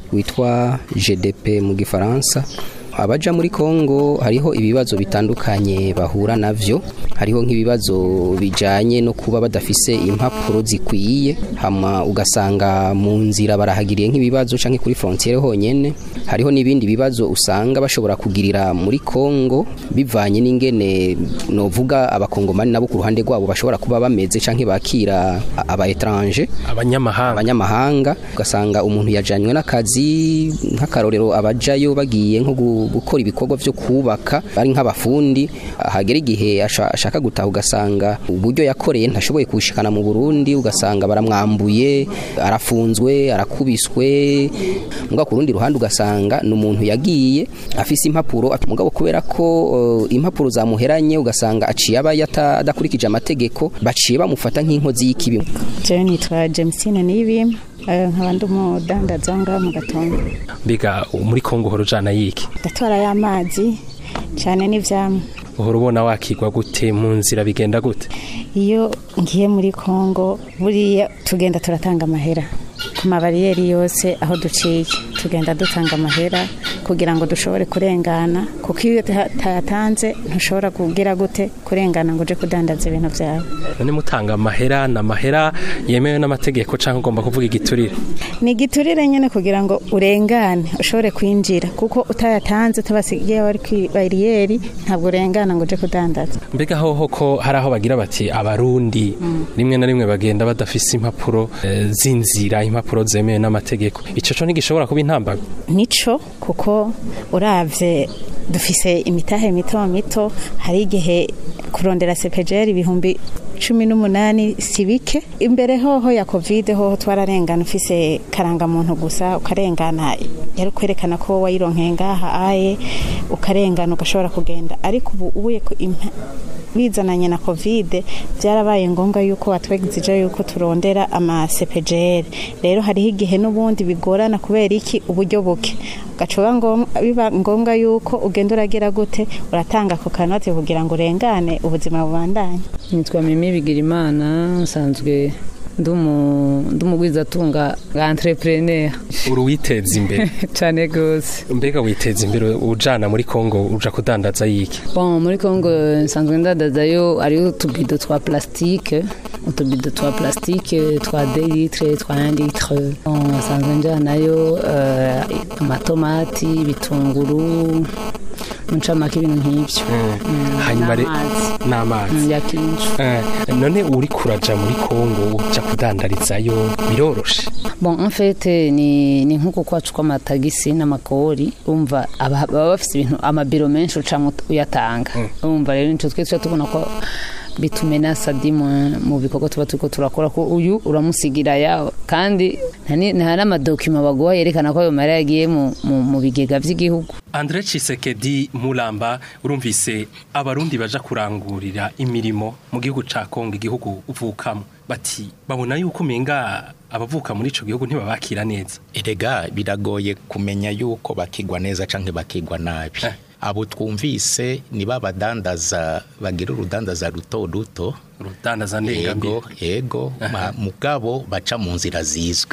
witwa GDP mu gifaransa abaja muri Kongo hariho ibibazo bitandukanye bahura navyo hariho nk'ibibazo bijanye no kuba badafise impapuro zikwiye hama ugasanga mu nzira barahagiriye nk'ibibazo canke kuri frontiere honyene hariho n'ibindi bibazo usanga bashobora kugirira muri Kongo bivanye n'ingene novuga abakongomani nabo ku ruhande rwabo bashobora kuba bameze canke bakira aba étranger abanyamahanga abanyamahanga ugasanga umuntu yajanywe n'akazi nk'akarorero abajayo bagiye nko gukora ibikorwa byo kubaka ari nk'abafundi hagera igihe ashaka gutaha ugasanga uburyo yakoreye ntashoboye kuwushikana mu Burundi ugasanga baramwambuye arafunzwe arakubiswe mbwa ku rundi ruhande ugasanga ni umuntu yagiye afise impapuro mugabo kubera ko uh, impapuro zamuheranye ugasanga aciye aba adakurikije amategeko baciye bamufata nk'inkozi y'ikibi jewe nitwa Jamesine Nibim nkaba ndi umudandaza ngaha mu gatondo mbega muri Kongo horo jana yiki ndatwara y'amazi cyane n'ivyamwe uhora ubona wakigwa gute mu nzira bigenda gute iyo ngiye muri Kongo buriya tugenda turatanga amahera ku mabariyeri yose aho duciye tugenda dutanga amahera kugira ngo dushobore kurengana kuko iyo utayatanze ntushobora kugira gute kurengana ngo uje kudandaza ibintu byawe none mutanga amahera ni amahera yemewe n'amategeko cyangwa ugomba kuvuga igiturire ni igiturire nyine kugira ngo urengane ushobore kwinjira kuko utayatanze utabasigiye bari ku bariyeri ntabwo urengana ngo uje kudandaza mbega hoho ko hari aho bagira bati abarundi rimwe na rimwe bagenda badafise impapuro z'inzira impapuro zemewe n'amategeko icyo cyo ntigishobora kuba intambara nico kuko uravye dufise imitahe mito mito hari igihe kurondera sepejeri ibihumbi cumi n'umunani si bike imbere hoho ya kovide hoho twararengana ufise karangamuntu gusa ukarengana yari kwerekana ko wayironkeye ngaha aye ukarengana ugashobora kugenda ariko ubu ubuye bizananye na kovide byarabaye ngombwa yuko batwegizije yuko turondera amasepejeri rero hariho igihe n'ubundi bigorana kubera iki uburyo buke ugacuba biba ngombwa yuko ugenda uragira gute uratanga ako kanote kugira ngo urengane ubuzima bubandanye nitwa mimi bigirimana nsanzwe ndumugwizatunga bwa entrepreneur uri witeza imbere cyane gose mbega witeza imbere ujana muri Kongo uja kudandaza yiki bon muri Kongo nsanzwe ndandazayo ariyo utubido twa plastique utubido twa plastique twa 2 litre twa 1 litre bon nsanzwe njanayo uh, amatomati ibitunguru muncamake ibintu nk'ibyo hanyuma n'amazi yakinshi none uri kuraja muri Kongo uja kudandarizayo biroroshe bon en fait ni ni nkuko kwacu kw'amatagisi n'amakori umva baba bafite ibintu amabiro menshi ucamo uyatanga umva rero nico twe tubona ko bitumena sadi mu bikorwa tuba turiko turakora ko uyu uramusigira yawe kandi nta ni- nta n'amadokima baguha yerekana ko ayo mahera yagiye mu- mu mu bigega by'igihugu Andre Chisekedi Mulamba urumvise abarundi baja kurangurira imirimo mu gihugu ca Kongo igihugu uvukamo bati babona yuko umenga abavuka muri ico gihugu ntibabakira neza erega biragoye kumenya yuko bakigwa neza canke bakigwa nabi abo twumvise ni babadandaza bagira urudandaza ruto ruto urudandaza ndengambi yego yego ma- mugabo baca mu nzira zizwi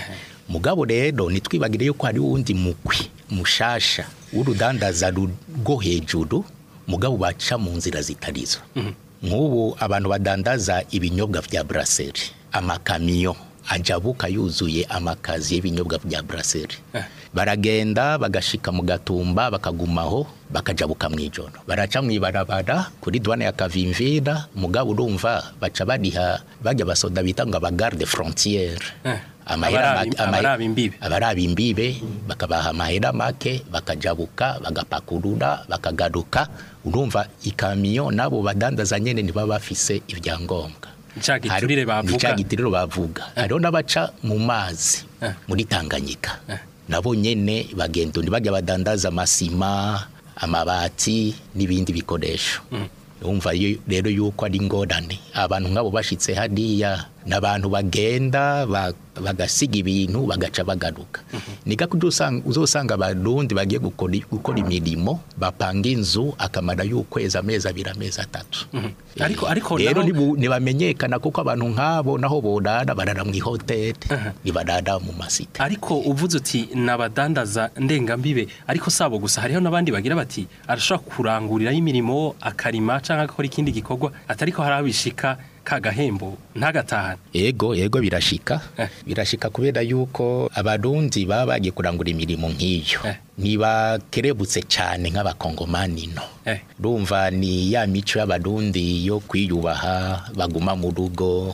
mugabo rero nitwibagire yuko hari wundi mugwi mushasha w'urudandaza ru- rwo hejuru mugabo baca mu nzira zitarizo nk'ubu abantu badandaza ibinyobwa vya brasserie amakamiyo ajabuka yuzuye amakazi y'ibinyobwa vya brasserie baragenda bagashika mu gatumba bakagumaho bakajabuka mu ijoro baraca mu ibarabara kuri douane ya kavimvira mugabo urumva baca bariha bajya basoda bita ngo abagarde frontiere amahera Abarabi- make- ama- abarabi imbibe. abarabi imbibe bakabaha amahera make bakajabuka bagapakurura bakagaruka urumva ikamiyo nabo badandaza nyene ntibaba bafise ibyangombwa Ca giturire bavuga. Ni ca giturire bavuga hariho n'abaca mu mazi muri tanganyika nabo nyene bagenda undi bajya badandaza amasima amabati n'ibindi bikoresho umva yo- rero yuko ari ingorane abantu nk'abo bashitse hariya ni abantu bagenda ba- bagasiga ibintu bagaca bagaruka ni gako uzosanga- uzosanga abarundi bagiye gukora gukora imirimo bapanga inzu akamara y'ukwezi amezi abiri amezi atatu ariko ariko rero naho- nibu- ntibamenyekana kuko abantu nk'abo naho borara barara mu ihoteli ntibarara mu masite ariko uvuze uti nabadandaza ndengambibe ariko sabo gusa hariho n'abandi bagira bati arashobora kuranguriraho imirimo akarima cyangwa agakora ikindi gikorwa atariko hari abishika ka gahembo ntagatahane yego yego birashika birashika kubera yuko abarundi baba bagiye kurangura imirimo nk'iyo ntibakerebutse cyane nk'abakongomani no rumva ni ya mico y'abarundi yo kwiyubaha baguma mu rugo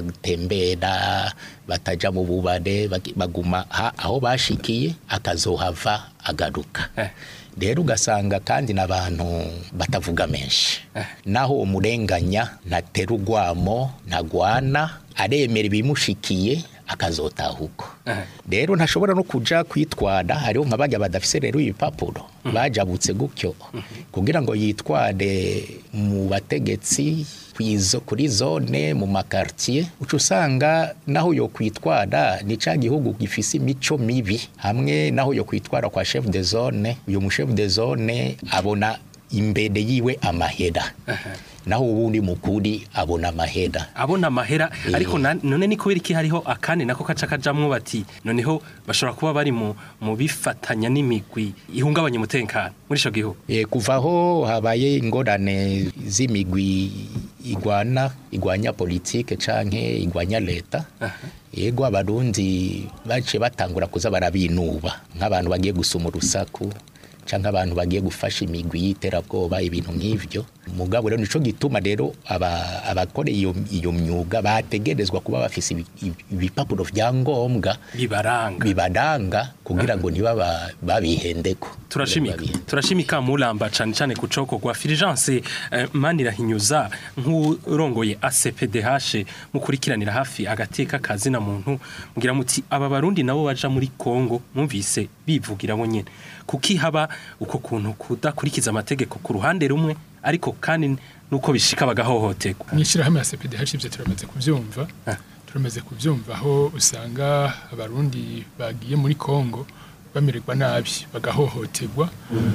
batatembera bataja mu bubare bagi- baguma ha- aho bashikiye akazohava agaruka rero ugasanga kandi n'abantu batavuga menshi naho umurenganya ntatera urwamo ntagwana aremera ibimushikiye akazotaha uko rero ntashobora no kuja kwitwara hariho nka bajya badafise rero ibipapuro bajabutse gutyo kugira ngo yitware mu bategetsi kwizo kuri zone mu makartier uca usanga naho yo kwitwara ni ca gihugu gifise imico mibi hamwe naho yo kwitwara kwa chef de zone uyu mu chef de zone abona imbere yiwe amahera naho ubundi mukuri abona amahera abona amahera ariko na- none ni kubera iki hariho akandi nako kaca kajamwo bati noneho bashobora kuba bari mu mu bifatanya n'imigwi ihungabanya umutekano muri ico gihugu E, kuva aho habaye ingorane z'imigwi igwana igwanya politike canke igwanya leta yego abarundi baciye batangura kuza barabinuba nk'abantu bagiye gusuma urusaku canke abantu bagiye gufasha imigwi y'iterabwoba ibintu nk'ivyo mugabo rero nico gituma rero aba- abakora iyo iyo myuga bategerezwa kuba bafise ibi- ibi- ibipapuro vya ngombwa bibaranga bibaranga kugira ngo ntibaba babihendeko turashimika turashimika mulamba cyane cyane ku coko kwa Fulgence eh, Manirahinyuza nk'urongoye ACPDH mukurikiranira hafi agateka kazi na muntu mugira muti aba barundi nabo baja muri Kongo mwumvise bivugira bo nyene kuki haba uko kuntu kudakurikiza amategeko ku ruhande rumwe ariko kandi nuko bishika bagahohoterwa mw'ishyirahamwe ya CPDH ibyo turamaze kubyumva turamaze kubyumva aho usanga abarundi bagiye muri Kongo bamererwa nabi bagahohoterwa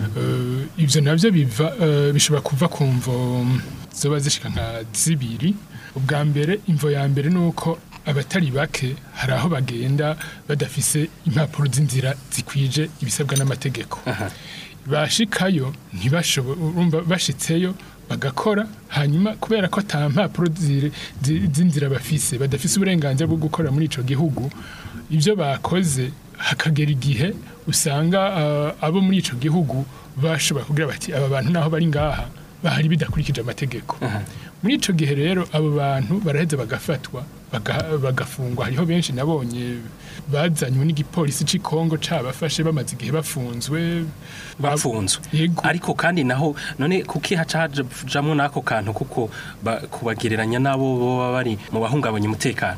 Eh, ibyo nabyo biva eh, bishobora kuva ku mvo zoba zishika nka zibiri ubwa mbere imvo ya mbere ni uko abatari bake hari aho bagenda badafise impapuro z'inzira zikwije ibisabwa n'amategeko bashikayo ntibashobora urumva bashitseyo bagakora hanyuma kubera ko ata mpapuro ziri- zi- z'inzira bafise badafise uburenganzira bwo gukora muri ico gihugu ibyo bakoze hakagera igihe usanga ah, abo muri ico gihugu bashobora kugira bati aba bantu naho bari ngaha bahari bidakurikije amategeko muri ico gihe rero abo bantu baraheza bagafatwa baga- bagafungwa hariho benshi nabonye bazanywe n'igipolisi c'i Kongo cabafashe bamaze igihe bafunzwe bafunzwe ariko kandi naho none kuki haca hajamwo n'ako kantu kuko ba- kubagereranya n'abo baba bari mu bahungabanya umutekano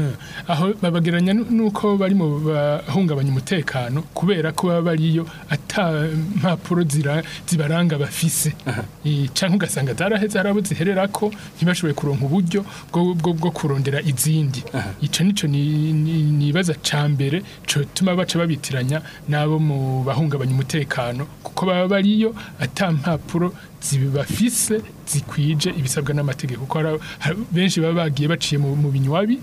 aho babageranya nu- nuko bari mu bahungabanya umutekano kubera ko baba bariyo ata mpapuro zira- zibaranga bafise Eh, canke ugasanga zaraheze harabo zihererako ntibashoboye kuronka uburyo bwo, bwo, bwo kurondera izindi ico nico ni- ni- nibaza ca mbere cotuma baca babitiranya n'abo mu bahungabanya umutekano kuko baba bariyo ata mpapuro zibafise zikwije ibisabwa n'amategeko kuko hari- hari- benshi baba bagiye baciye mu, mu binywabi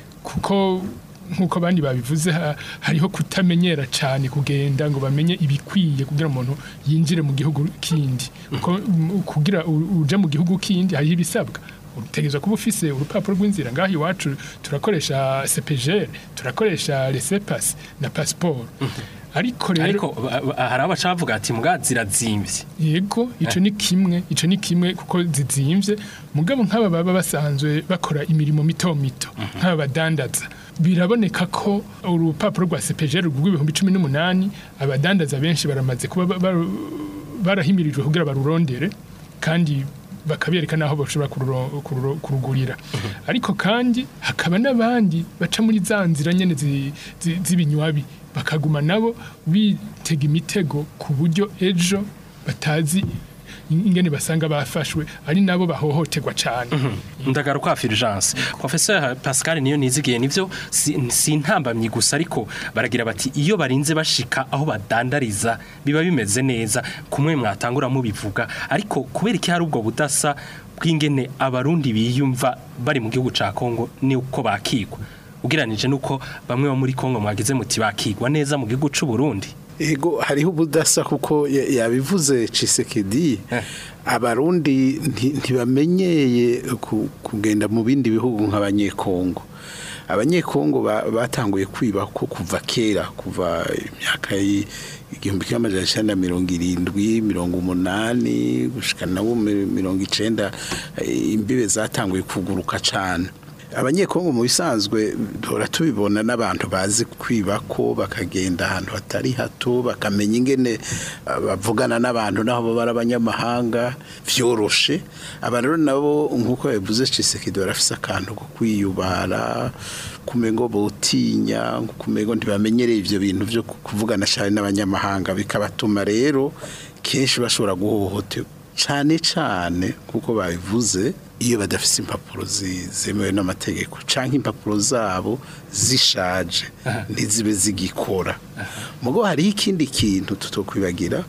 kuko nk'uko abandi babivuze ha- hariho kutamenyera cyane kugenda ngo bamenye ibikwiye kugira umuntu yinjire mu gihugu kindi kuko mm, kugira u- uje mu gihugu kindi hariho ibisabwa utegerezwa kuba ufise urupapuro rw'inzira ngaho iwacu turakoresha CPG turakoresha resepas na passport ariko rero ariko ba- ba- hari abaca bavuga ati mbwa zirazimvye yego ico ni kimwe ico ni kimwe kuko zizimvye mugabo nk'aba baba basanzwe bakora imirimo mito mito nk'aba badandaza biraboneka ko urupapuro rwa CPG rw'ibihumbi cumi n'umunani abadandaza benshi baramaze kuba ba- ba- barahimirijwe kugira barurondere kandi bakabereka n'aho bashobora kururo- kururo- kurugurira ariko kandi hakaba n'abandi baca muri za nzira nyene zi- zi- z'ibinywabi bakaguma nabo bitega imitego ku buryo ejo batazi ingene basanga bafashwe ari nabo bahohoterwa cyane ndagaruka Fulgence Professeur Pascal niyo nizigiye nivyo si, si intambamyi gusa ariko baragira bati iyo barinze bashika aho badandariza biba bimeze neza kumwe mwatangura mubivuga ariko kubera iki hari ubwo budasa bw'ingene abarundi biyumva bari mu gihugu ca Kongo ni uko bakigwa ugeranije nuko bamwe bo muri Kongo mwagize muti bakigwa neza mu gihugu c'u Burundi Ego hariho ubudasa kuko ya- yabivuze Cisekedi abarundi nti- ntibamenyeye ku- kugenda mu bindi bihugu nk'abanyekongo abanyekongo ba- batanguye kwiba ko kuva kera kuva imyaka y- igihumbi kimwe amajana icenda na mirongo irindwi mirongo umunani gushika nabo mi- mirongo icenda eh, imbibe zatanguye kuguruka cane abanyekongo mu bisanzwe duhora tubibona n'abantu bazi kwiba ko bakagenda ahantu hatari hato bakamenya ingene uh, bavugana n'abantu naho baba ari abanyamahanga vyoroshe abantu rero nabo nk'uko yabivuze Cisekedi barafise akantu ko kwiyubara kumengo botinya kumengo ntibamenyereye ivyo bintu vyo kuvugana cyane n'abanyamahanga bikabatuma rero kenshi bashobora guhohoterwa cyane cyane kuko babivuze iyo badafite impapuro zi- zemewe n'amategeko cyangwa impapuro zabo zishaje ntizibe zigikora mugo hariho ikindi kintu tutokwibagira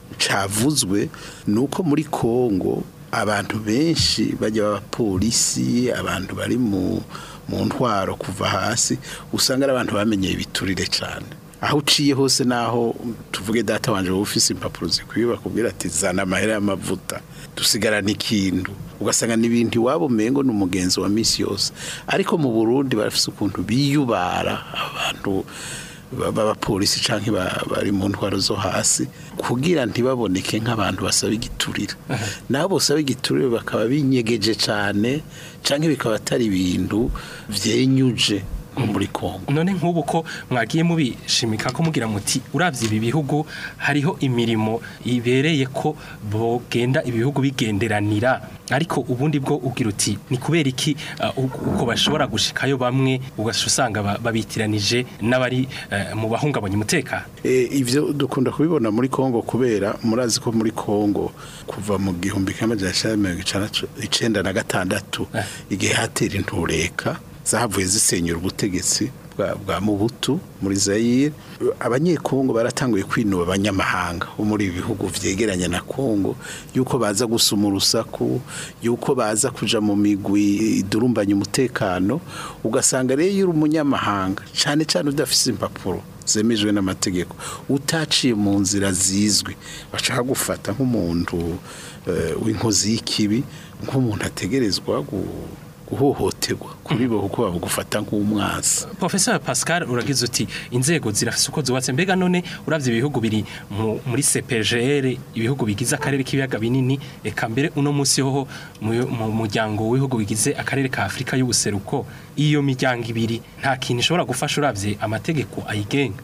cavuzwe ni uko muri kongo abantu benshi bajya b'abapolisi abantu bari mu mu ntwaro kuva hasi usanga ari abantu bamenyeye ibiturire cyane aho uciye hose naho tuvuge data wanje wowe ufise impapuro zikwiye bakubwira ati zana amahera y'amavuta dusigarana ikintu ugasanga n'ibintu iwabo umengo ni umugenzi wa misi yose ariko mu burundi barafise ukuntu biyubara abantu ba- b'abapolisi canke ba- bari mu ntwaro zo hasi kugira ntibaboneke nk'abantu basaba igiturire nabo bosaba igiturire bakaba binyegeje cane canke bikaba atari ibintu vyenyuje nko muri Kongo none nk'ubu ko mwagiye mubishimika ko mugira muti uravye ibi bihugu hariho imirimo ibereye ko bogenda ibihugu bigenderanira ariko ubundi bwo ugira uti ni kubera iki uh, uko bashobora gushikayo bamwe ugasha usanga ba- babitiranije n'abari uh, mu bahungabanya umutekano E, ivyo dukunda kubibona muri Kongo kubera murazi ko muri Kongo kuva mu gihumbi kimwe amajana icenda na mirongo icenda- icenda na gatandatu igihe hatera intureka zahavuye zisenyura ubutegetsi bwa, bwa Mubutu muri Zaire abanyekongo baratanguye kwinuba abanyamahanga bo muri ibi bihugu vyegeranye na Kongo yuko baza gusuma urusaku yuko baza kuja mu migwi idurumbanya umutekano ugasanga rero iyo uri umunyamahanga cane cane udafise impapuro zemejwe n'amategeko utaciye mu nzira zizwi bashaka gufata nk'umuntu eh, w'inkozi y'ikibi nk'umuntu ategerezwa gu- guhohoterwa kuri bo kuko babugufata nk'umwasi Professor Pascal uragize uti inzego zirafise uko zubatse mbega none uravye ibihugu biri mu- muri CPGR ibihugu bigize akarere k'ibiyaga binini eka mbere uno munsi hoho mu mu muryango w'ibihugu bigize akarere ka Afrika y'ubuseruko iyo miryango ibiri nta kintu ishobora gufasha uravye amategeko ayigenga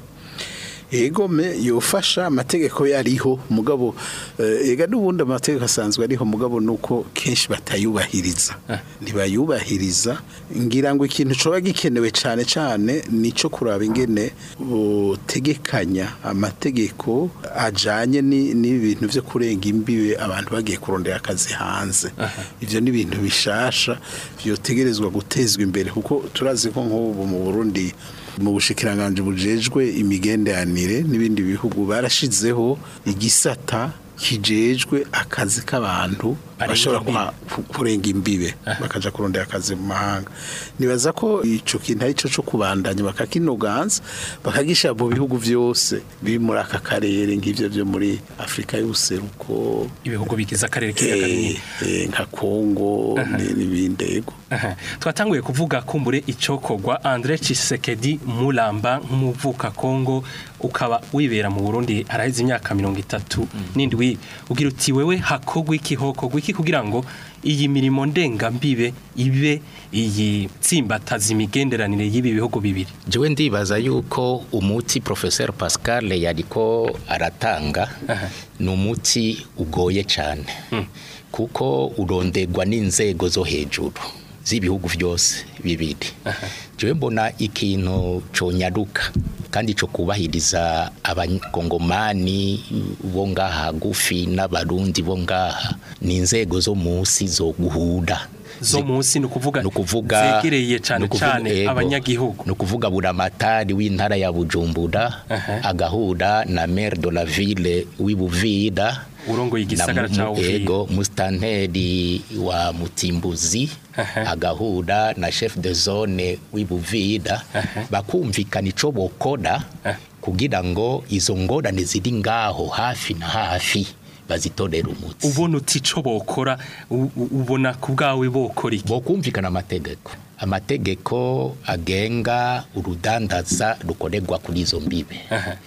egome yofasha amategeko yariho mugabo eh, ega n'ubundi amategeko asanzwe ariho mugabo nuko kenshi batayubahiriza ntibayubahiriza ngira ngo ikintu coba gikenewe cane cane nico kuraba ingene botegekanya amategeko ajanye ni- n'ibintu vyo kurenga imbibe abantu bagiye kurondera akazi hanze ivyo ni ibintu bishasha vyotegerezwa gutezwa imbere kuko turazi ko nk'ubu mu Burundi mu bushikiranganje bujejwe imigenderanire n'ibindi bihugu barashizeho igisata kijejwe akazi k'abantu Barenga bashobora imbibe. kwa- ku- kurenga imbibe bakaja kurondera akazi mu mahanga nibaza ko ico kintu ari cyo cyo kubandanya bakakinoganza bakagisha mu bihugu vyose biri muri aka karere nk'ivyo vyo muri Afrika y'ubuseruko ibihugu bigize akarere k'ibiyaga binini eh, eh, nka Kongo ni- n'ibindi yego Aha. twatanguye kuvuga kumbure icokogwa Andre Chisekedi Mulamba nk'umuvuka Kongo ukaba wibera mu Burundi araheze imyaka mirongo itatu n'indwi ugira uti wewe hakogwa iki hokogwa iki kugira ngo iyi mirimo ndengambibe ibe iyi tsimbataza imigenderanire y'ibi bihugu bibiri jewe ndibaza yuko umuti professeur Pascal yariko aratanga ni umuti ugoye cyane kuko urondegwa n'inzego zo hejuru z'ibihugu byose bibiri jewe mbona ikintu conyaruka kandi co kubahiriza abakongomani bo ngaha gufi n'abarundi bo ngaha ni inzego zo musi zo guhura zo munsi ni ukuvuga ukuvuga zegereye cyane ni ukuvuga- cyane ego. abanyagihugu ni ukuvuga buramatari w'intara ya bujumbura agahura na maire de la ville w'ibuvira urongoye igisagara na ca mu- Uvira. ego musitanteri wa mutimbuzi agahura na chef de zone w'ibuvira bakumvikana ico bokora kugira ngo izo ngorane ziri ngaho hafi na hafi bazitorera umuti ubona uti ico bokora u- u- ubona ku bwawe bokora iki bokumvikana amategeko amategeko agenga urudandaza rukorerwa kuri izo mbibe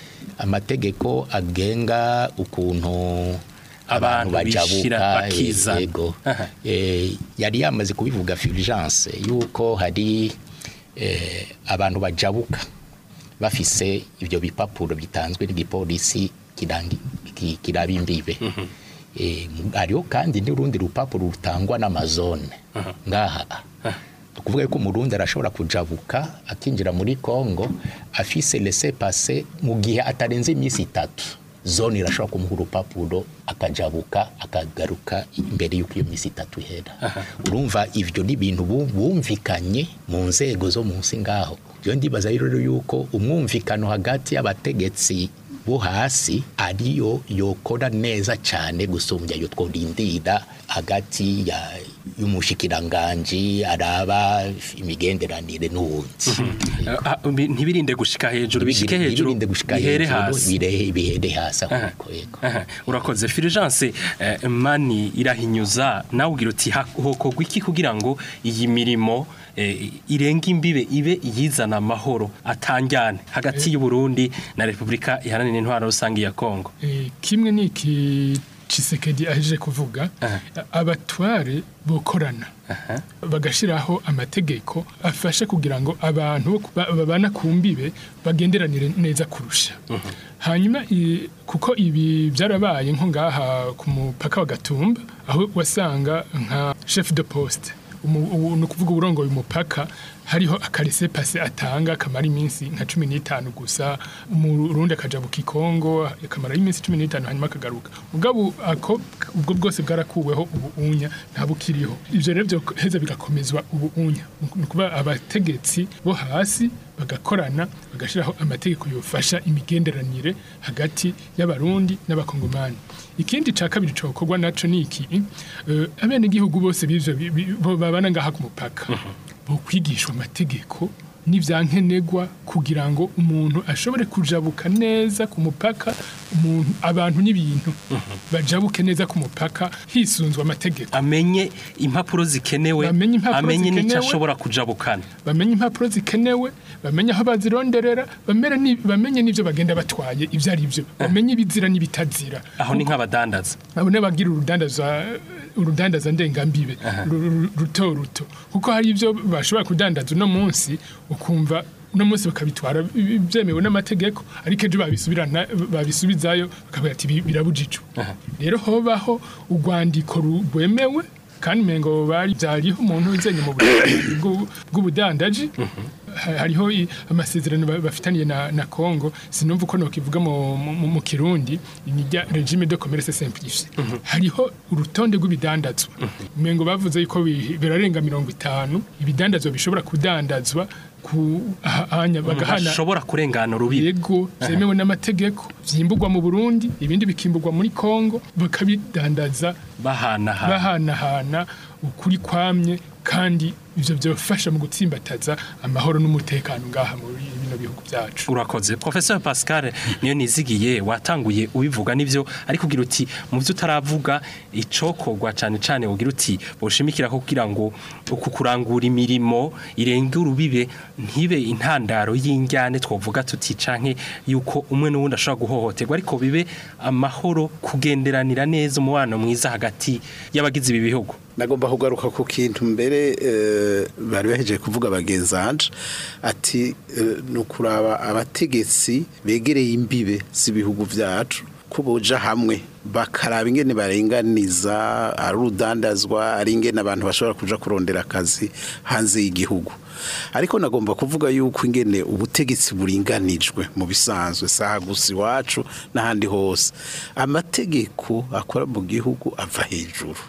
amategeko agenga ukuntu abantu Abantu bishira bajabuka bakiza. eh, yego Eh, yari yamaze kubivuga fulgence yuko hari eh, abantu bajabuka bafise ibyo bipapuro bitanzwe n'igipolisi kirangi- ki- kiraba imbibe Eh, mu- hariho kandi n'urundi rupapuro rutangwa n'amazone ngaha ukuvuga yuko umurundi arashobora kujabuka akinjira muri Kongo afise laissez passer mu gihe atarenze iminsi itatu zone irashobora kumuha urupapuro akajabuka akagaruka imbere y'uko iyo minsi itatu ihera urumva ivyo ni ibintu bu- bumvikanye mu nzego zo munsi ngaho rero ndibaza rero yuko umwumvikano hagati y'abategetsi bo hasi ariyo yokora neza cyane gusumbya yo tworindira hagati ya y'umushikiranganji araba imigenderanire n'uwundi Ah, ah, bi- ntibirinde gushika hejuru bishike Ntibirinde hejuru gushika bihere hejuru, hasi birehe- bihere hasi ahubwo, yego. Aha, urakoze Fulgence eh, mani irahinyuza nawe ugira uti ha- hokogwa iki kugira ngo iyi mirimo eh, irenga imbibe ibe yizana amahoro atanjyane hagati y'u Burundi na Repubulika iharanira intwaro rusange ya Kongo Eh, kimwe n'iki Chisekedi aheje kuvuga abatware bokorana bagashiraho amategeko afasha kugira ngo abantu bo ku- ba- babana ku mbibe bagenderanire neza kurusha hanyuma i- kuko ibi byarabaye nko ngaha ku mupaka wa Gatumba aho wasanga nka chef de poste umu- ubu- ni ukuvuga uburongoye umupaka hariho akarese pase atanga kamara iminsi nka cumi n'itanu gusa umurundi akaja mu kikongo akamara iminsi cumi n'itanu hanyuma akagaruka mugabo ako ubwo bwose bwarakuweho ubu unya nta bukiriho ivyo rero byoheza bigakomezwa ubu unya ni ukuvuga abategetsi bo hasi bagakorana bagashiraho amategeko yofasha imigenderanire hagati y'abarundi n'abakongomani ikindi ca kabiri cokorwa naco ni iki eh, abenegihugu bose b'ivyo bi- bi- bo babana ngaha ku mupaka bo kwigishwa amategeko n'ivyankenegwa kugira ngo umuntu ashobore kujabuka neza ku mupaka umuntu abantu n'ibintu bajabuke neza ku mupaka hisunzwe amategeko amenye impapuro zikenewe Bamenye impapuro amenye n'icyo zikenewe. ashobora kujabukana bamenye impapuro zikenewe bamenye aho bazironderera bamere ni- bamenye n'ivyo bagenda batwaye ivyo ari byo bamenye ibizira n'ibitazira aho ni nk'abadandaza abo n'abagira urudandaza urudandaza ndengambibe ru- ru- ruto ruto kuko hari ibyo bashobora kudandaza uno munsi ukumva uno munsi bakabitwara bi- byemewe n'amategeko ariko ejo babisubirana babisubizayo bakavuga ati "Bi- birabujijwe rero hobaho urwandiko ru- rwemewe kandi mengo bari byariho umuntu uzenye mu budandaji bw'u- bw'ubudandaji Ha- hariho i- amasezerano ba- bafitaniye na, na Congo sinumva uko nokivuga mu, mu, mu kirundi ni rya regime de commerce simplifié hariho urutonde rw'ibidandazwa mengo bavuze yuko bi- birarenga mirongo itanu ibidandazwa bishobora kudandazwa ku aha- ahanya bagahana bashobora kurengana urubibi yego byemewe n'amategeko vyimburwa mu Burundi ibindi bikimburwa muri Congo bakabidandaza bahanahana bahanahana ukuri kwamye kandi ivyo byofasha mu gutsimbataza amahoro n'umutekano ngaha muri bino bihugu byacu urakoze professeur pascal niyo nizigiye watanguye ubivuga nivyo ariko ugira uti mu byo utaravuga icokorwa cane cane ugira uti boshimikira ko kugira ngo uku kurangura imirimo irenga urubibe ntibe intandaro y'injyane twovuga tuti canke yuko umwe n'uwundi ashobora guhohoterwa ariko bibe amahoro kugenderanira neza umubano mwiza hagati y'abagize ibi bihugu nagomba kugaruka ku kintu mbere eh, bari bahejeje kuvuga bagenzanje ati eh, ni ukuraba abategetsi begereye imbibe z'ibihugu byacu ko boja hamwe bakaraba ingene barenganiza ari urudandazwa ari ingene abantu bashobora kuja kurondera akazi hanze y'igihugu ariko nagomba kuvuga yuko ingene ubutegetsi buringanijwe mu bisanzwe saha gusa iwacu n'ahandi hose amategeko akora mu gihugu ava hejuru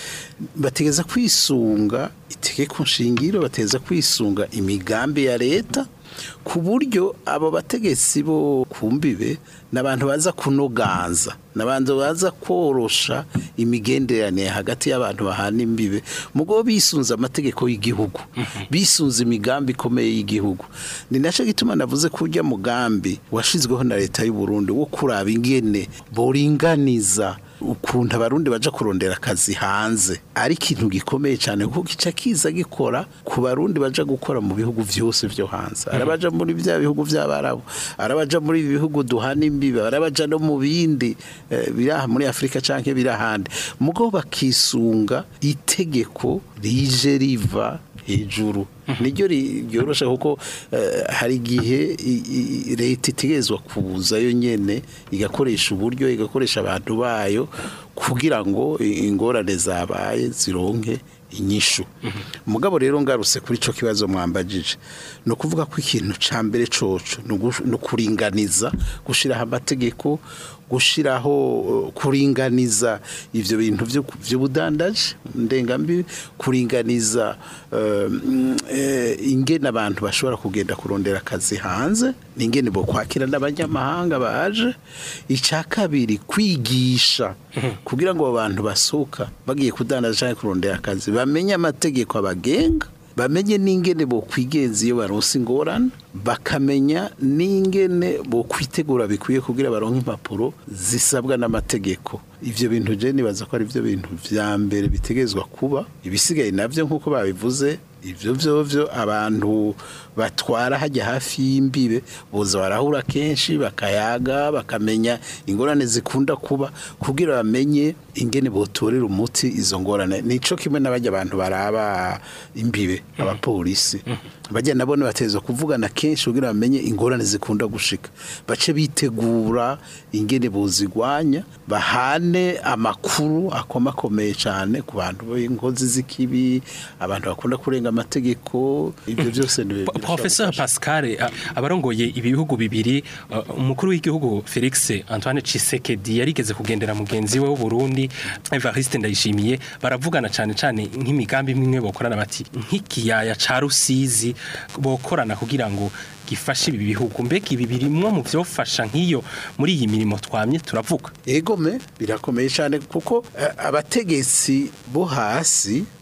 bategeza kwisunga itegeko nshingiro bategeza kwisunga imigambi ya leta ku buryo abo bategetsi bo kumbibe n'abantu baza kunoganza n'abantu baza korosha imigenderanire hagati y'abantu bahana imbibe mugo bisunze amategeko y'igihugu bisunze imigambi ikomeye y'igihugu ni nacyo gituma navuze ko ujya mugambi washizweho na leta y'u Burundi wo kuraba ingene boringaniza ukuntu abarundi baja kurondera akazi hanze ari ikintu gikomeye cyane kuko kica kiza gikora ku barundi baja gukora mu bihugu vyose vyo hanze arabaja muri bya bihugu vy'abarabu arabaja muri ibi bihugu duhana imbibe arabaja no mu bindi eh, biri aha muri Afrika canke biri ahandi mugo bakisunga itegeko rije riva hejuru niryo ryoroshe kuko eh, hari igihe i- i- leta itegerezwa kuzayo nyene igakoresha uburyo igakoresha abantu bayo kugira ngo i- ingorane zabaye zironke inyishu mugabo rero ngarutse kuri ico kibazo mwambajije no kuvuga ko ikintu ca mbere coco ni ugush- ni ukuringaniza gushiraho amategeko gushiraho uh, kuringaniza ivyo bintu vyo- vy'ubudandaji ndengambi kuringaniza uh, mm, eh, ingene abantu bashobora kugenda kurondera akazi hanze n'ingene bo kwakira n'abanyamahanga baje icya kabiri kwigisha kugira ngo abo bantu basohoka bagiye kudandaza cyangwa kurondera akazi bamenye amategeko abagenga bamenye n'ingene bo kwigenza iyo baronse ingorane bakamenya n'ingene bo kwitegura bikwiye kugira baronke impapuro zisabwa n'amategeko ivyo bintu je nibaza ko ari byo bintu vya mbere bitegezwa kuba ibisigaye navyo nk'uko babivuze ivyo vyovyo abantu batwara hajya hafi y'imbibe boza barahura kenshi bakayaga bakamenya ingorane zikunda kuba kugira bamenye ingene botorera umuti izo ngorane nico kimwe n'abajya abantu baraba imbibe abapolisi bajya nabone bateza kuvugana kenshi kugira bamenye ingorane zikunda gushika bace bitegura ingene bozigwanya bahane amakuru akomakomeye cyane ku bantu b'inkozi z'ikibi abantu bakunda kurenga amategeko ibyo byose ni Professeur Pascal a- abarongoye ibi bihugu bibiri uh, umukuru w'igihugu Felix Antoine Tshisekedi yarigeze kugendera mugenzi we w'u Burundi Evariste Ndayishimiye baravugana cyane cyane nk'imigambi imwe bokorana bati nk'ikiyaya ca Rusizi bokorana kugira ngo gifashe ibi bihugu mbega ibi birimwo mu vyofasha nk'iyo muri iyi mirimo twamye turavuga egome birakomeye cyane kuko eh, abategetsi bo hasi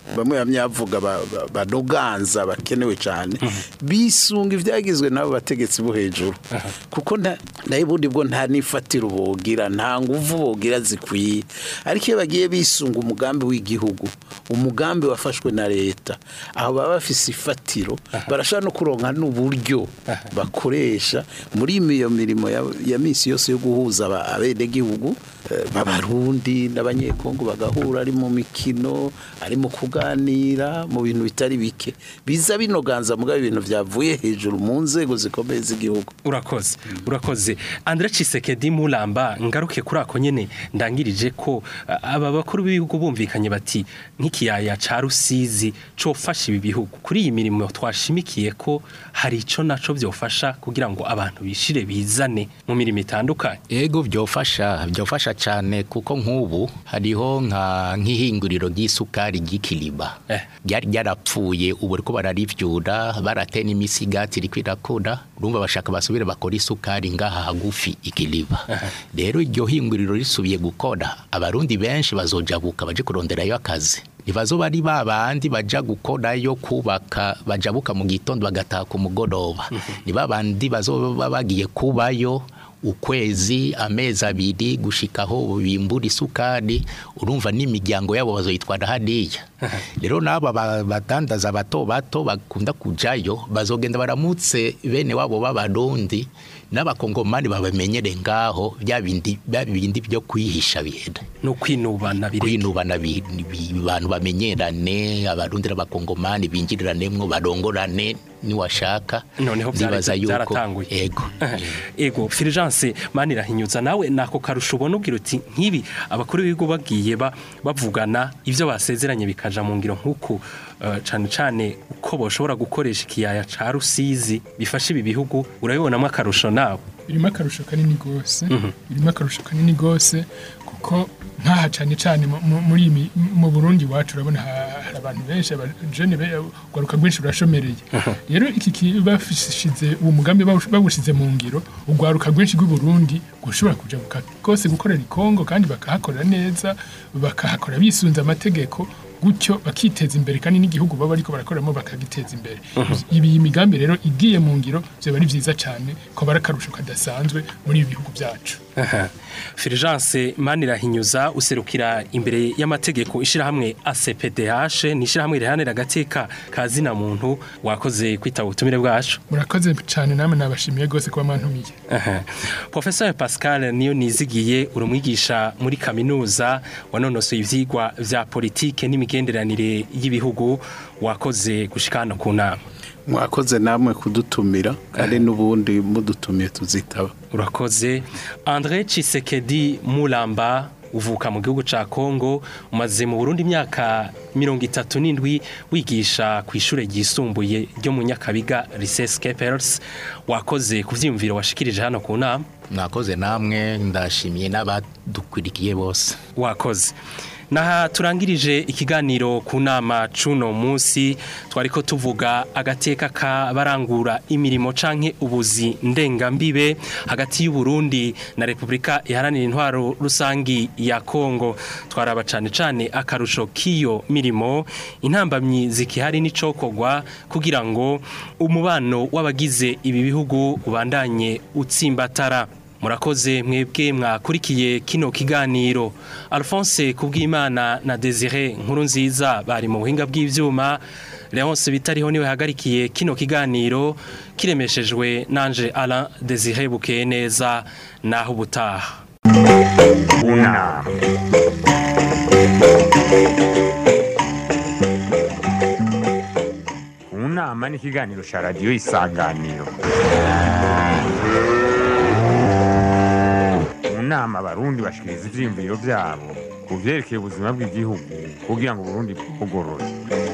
bamwe bamyavuga ba- ba- banoganza bakenewe cyane bisunga ibyagizwe n'abo bategetsi bo hejuru kuko nta nayo ubundi bwo nta n'ifatiro bogira nta nguvu bogira zikwiye ariko iyo bagiye bisunga umugambi w'igihugu umugambi wafashwe na leta aho baba bafise ifatiro barashobora no kuronka n'uburyo bakoresha muri iyo mirimo ya, ya misi yose yo guhuza aba- abenegihugu eh, b'abarundi n'abanyekongo bagahura ari mu mikino ari mu kuganira mu bintu bitari bike biza binoganza mugabo ibintu byavuye hejuru mu nzego zikomeye z'igihugu urakoze urakoze Andre Chisekedi Mulamba ngaruke kuri ako nyene ndangirije ko a- aba bakuru b'ibihugu bumvikanye bati nk'ikiyaya ca Rusizi cofasha ibi bihugu kuri iyi mirimo twashimikiye ko hari ico naco vyofasha kugira ngo abantu bishire bizane mu mirimo itandukanye Ego byofasha byofasha cyane kuko nk'ubu hariho nka nk'ihinguriro ry'isukari ry'ikiliba ryari ryarapfuye ubu ariko bararivyura barateye n'imisigati iriko irakura urumva bashaka basubire bakora isukari ngaha hagufi ikiliba rero iryo hinguriro risubiye gukora abarundi benshi bazojabuka baje kuronderayo akazi ntibazoba ari ba bandi baja gukorayo kubaka bajabuka mu gitondo bagataha ku mugoroba ni ba bandi bazoba bagiye kubayo ukwezi amezi abiri gushika aho bimbura isukari urumva n'imiryango yabo bazoyitwara hariya rero n'aba ba- badandaza bato bato bakunda kujayo bazogenda baramutse bene wabo b'abarundi n'abakongomani babamenyere ngaho bya bindi bya bindi byo kwihisha bihera no kwinubana bireke kwinubana bi- bi- abantu bamenyerane abarundi n'abakongomani binjiriranemo barongorane niwashaka noneho byari- ndibaza yuko byaratanguye ego ego Fulgence manirahinyuza nawe nako karusho ubona ugira uti nk'ibi abakuru b'ibigo bagiye ba- bavugana ibyo basezeranye bikaja mu ngiro nk'uku eh, cane cane uko boshobora gukoresha ikiyaya ca Rusizi bifasha ibi bihugu urabibonamo akarusho nawe birimo akarusho kanini rwose Mhm. birimo akarusho kanini rwose kuko nk'aha cyane cyane mu- mu- muri iyi mi- mu burundi iwacu urabona ha- hari abantu benshi abajene be- urwaruka rwinshi rurashomereye rero iki ki- bafishize uwo mugambi bawush- bawushize mu ngiro urwaruka rwinshi rw'i Burundi gushobora kuja buka- rwose gukorera i Kongo kandi bakahakorera neza bakahakora bisunze amategeko gutyo bakiteza imbere kandi n'igihugu baba ariko barakoreramo bakagiteza imbere ibi iyi migambi rero igiye mu ngiro byaba ari byiza cyane ko bari akarusho kadasanzwe muri ibi bihugu byacu Aha. Fulgence Manirahinyuza userukira imbere y'amategeko ishirahamwe ACPDH ni ishirahamwe rihanira agateka ka zina muntu wakoze kwitaba ubutumire bwacu murakoze cyane namwe nabashimiye rwose kuba mwantumiye Aha. Professor Pascal niyo nizigiye uri umwigisha muri kaminuza wanonosoye ivyigwa vya politike n'imigenderanire y'ibihugu wakoze gushika hano ku nama mwakoze namwe kudutumira kandi n'ubundi mudutumiye tuzitaba urakoze André Chisekedi Mulamba uvuka mu gihugu ca Kongo umaze mu Burundi imyaka mirongo itatu n'indwi wigisha ku ishure ryisumbuye ryo mu Nyakabiga Lycée Skepers wakoze ku vyiyumviro washikirije hano ku nama mwakoze namwe ndashimiye n'abadukurikiye bose wakoze naha turangirije ikiganiro ku nama cuno munsi twariko tuvuga agateka k'abarangura imirimo canke ubuzi ndengambibe hagati y'u Burundi na Republika iharanira intwaro rusangi ya Kongo twaraba cane cane akarusho k'iyo mirimo intambamyi zikihari n'icokogwa kugira ngo umubano w'abagize ibi bihugu ubandanye utsimbatara murakoze mwebwe mwakurikiye kino kiganiro alphonse kubwimana na desire nkuru nziza bari mu buhinga bw'ibyuma leonce bitariho niwe hagarikiye kino kiganiro kiremeshejwe nanje Alain desire bukeye neza naho ubutaha Una. Unama ni ikiganiro cya radiyo isanganiro mu nama abarundi bashikiriza ivyiyumviro vyabo ku vyerekeye ubuzima bw'igihugu kugira ngo uburundi bugorore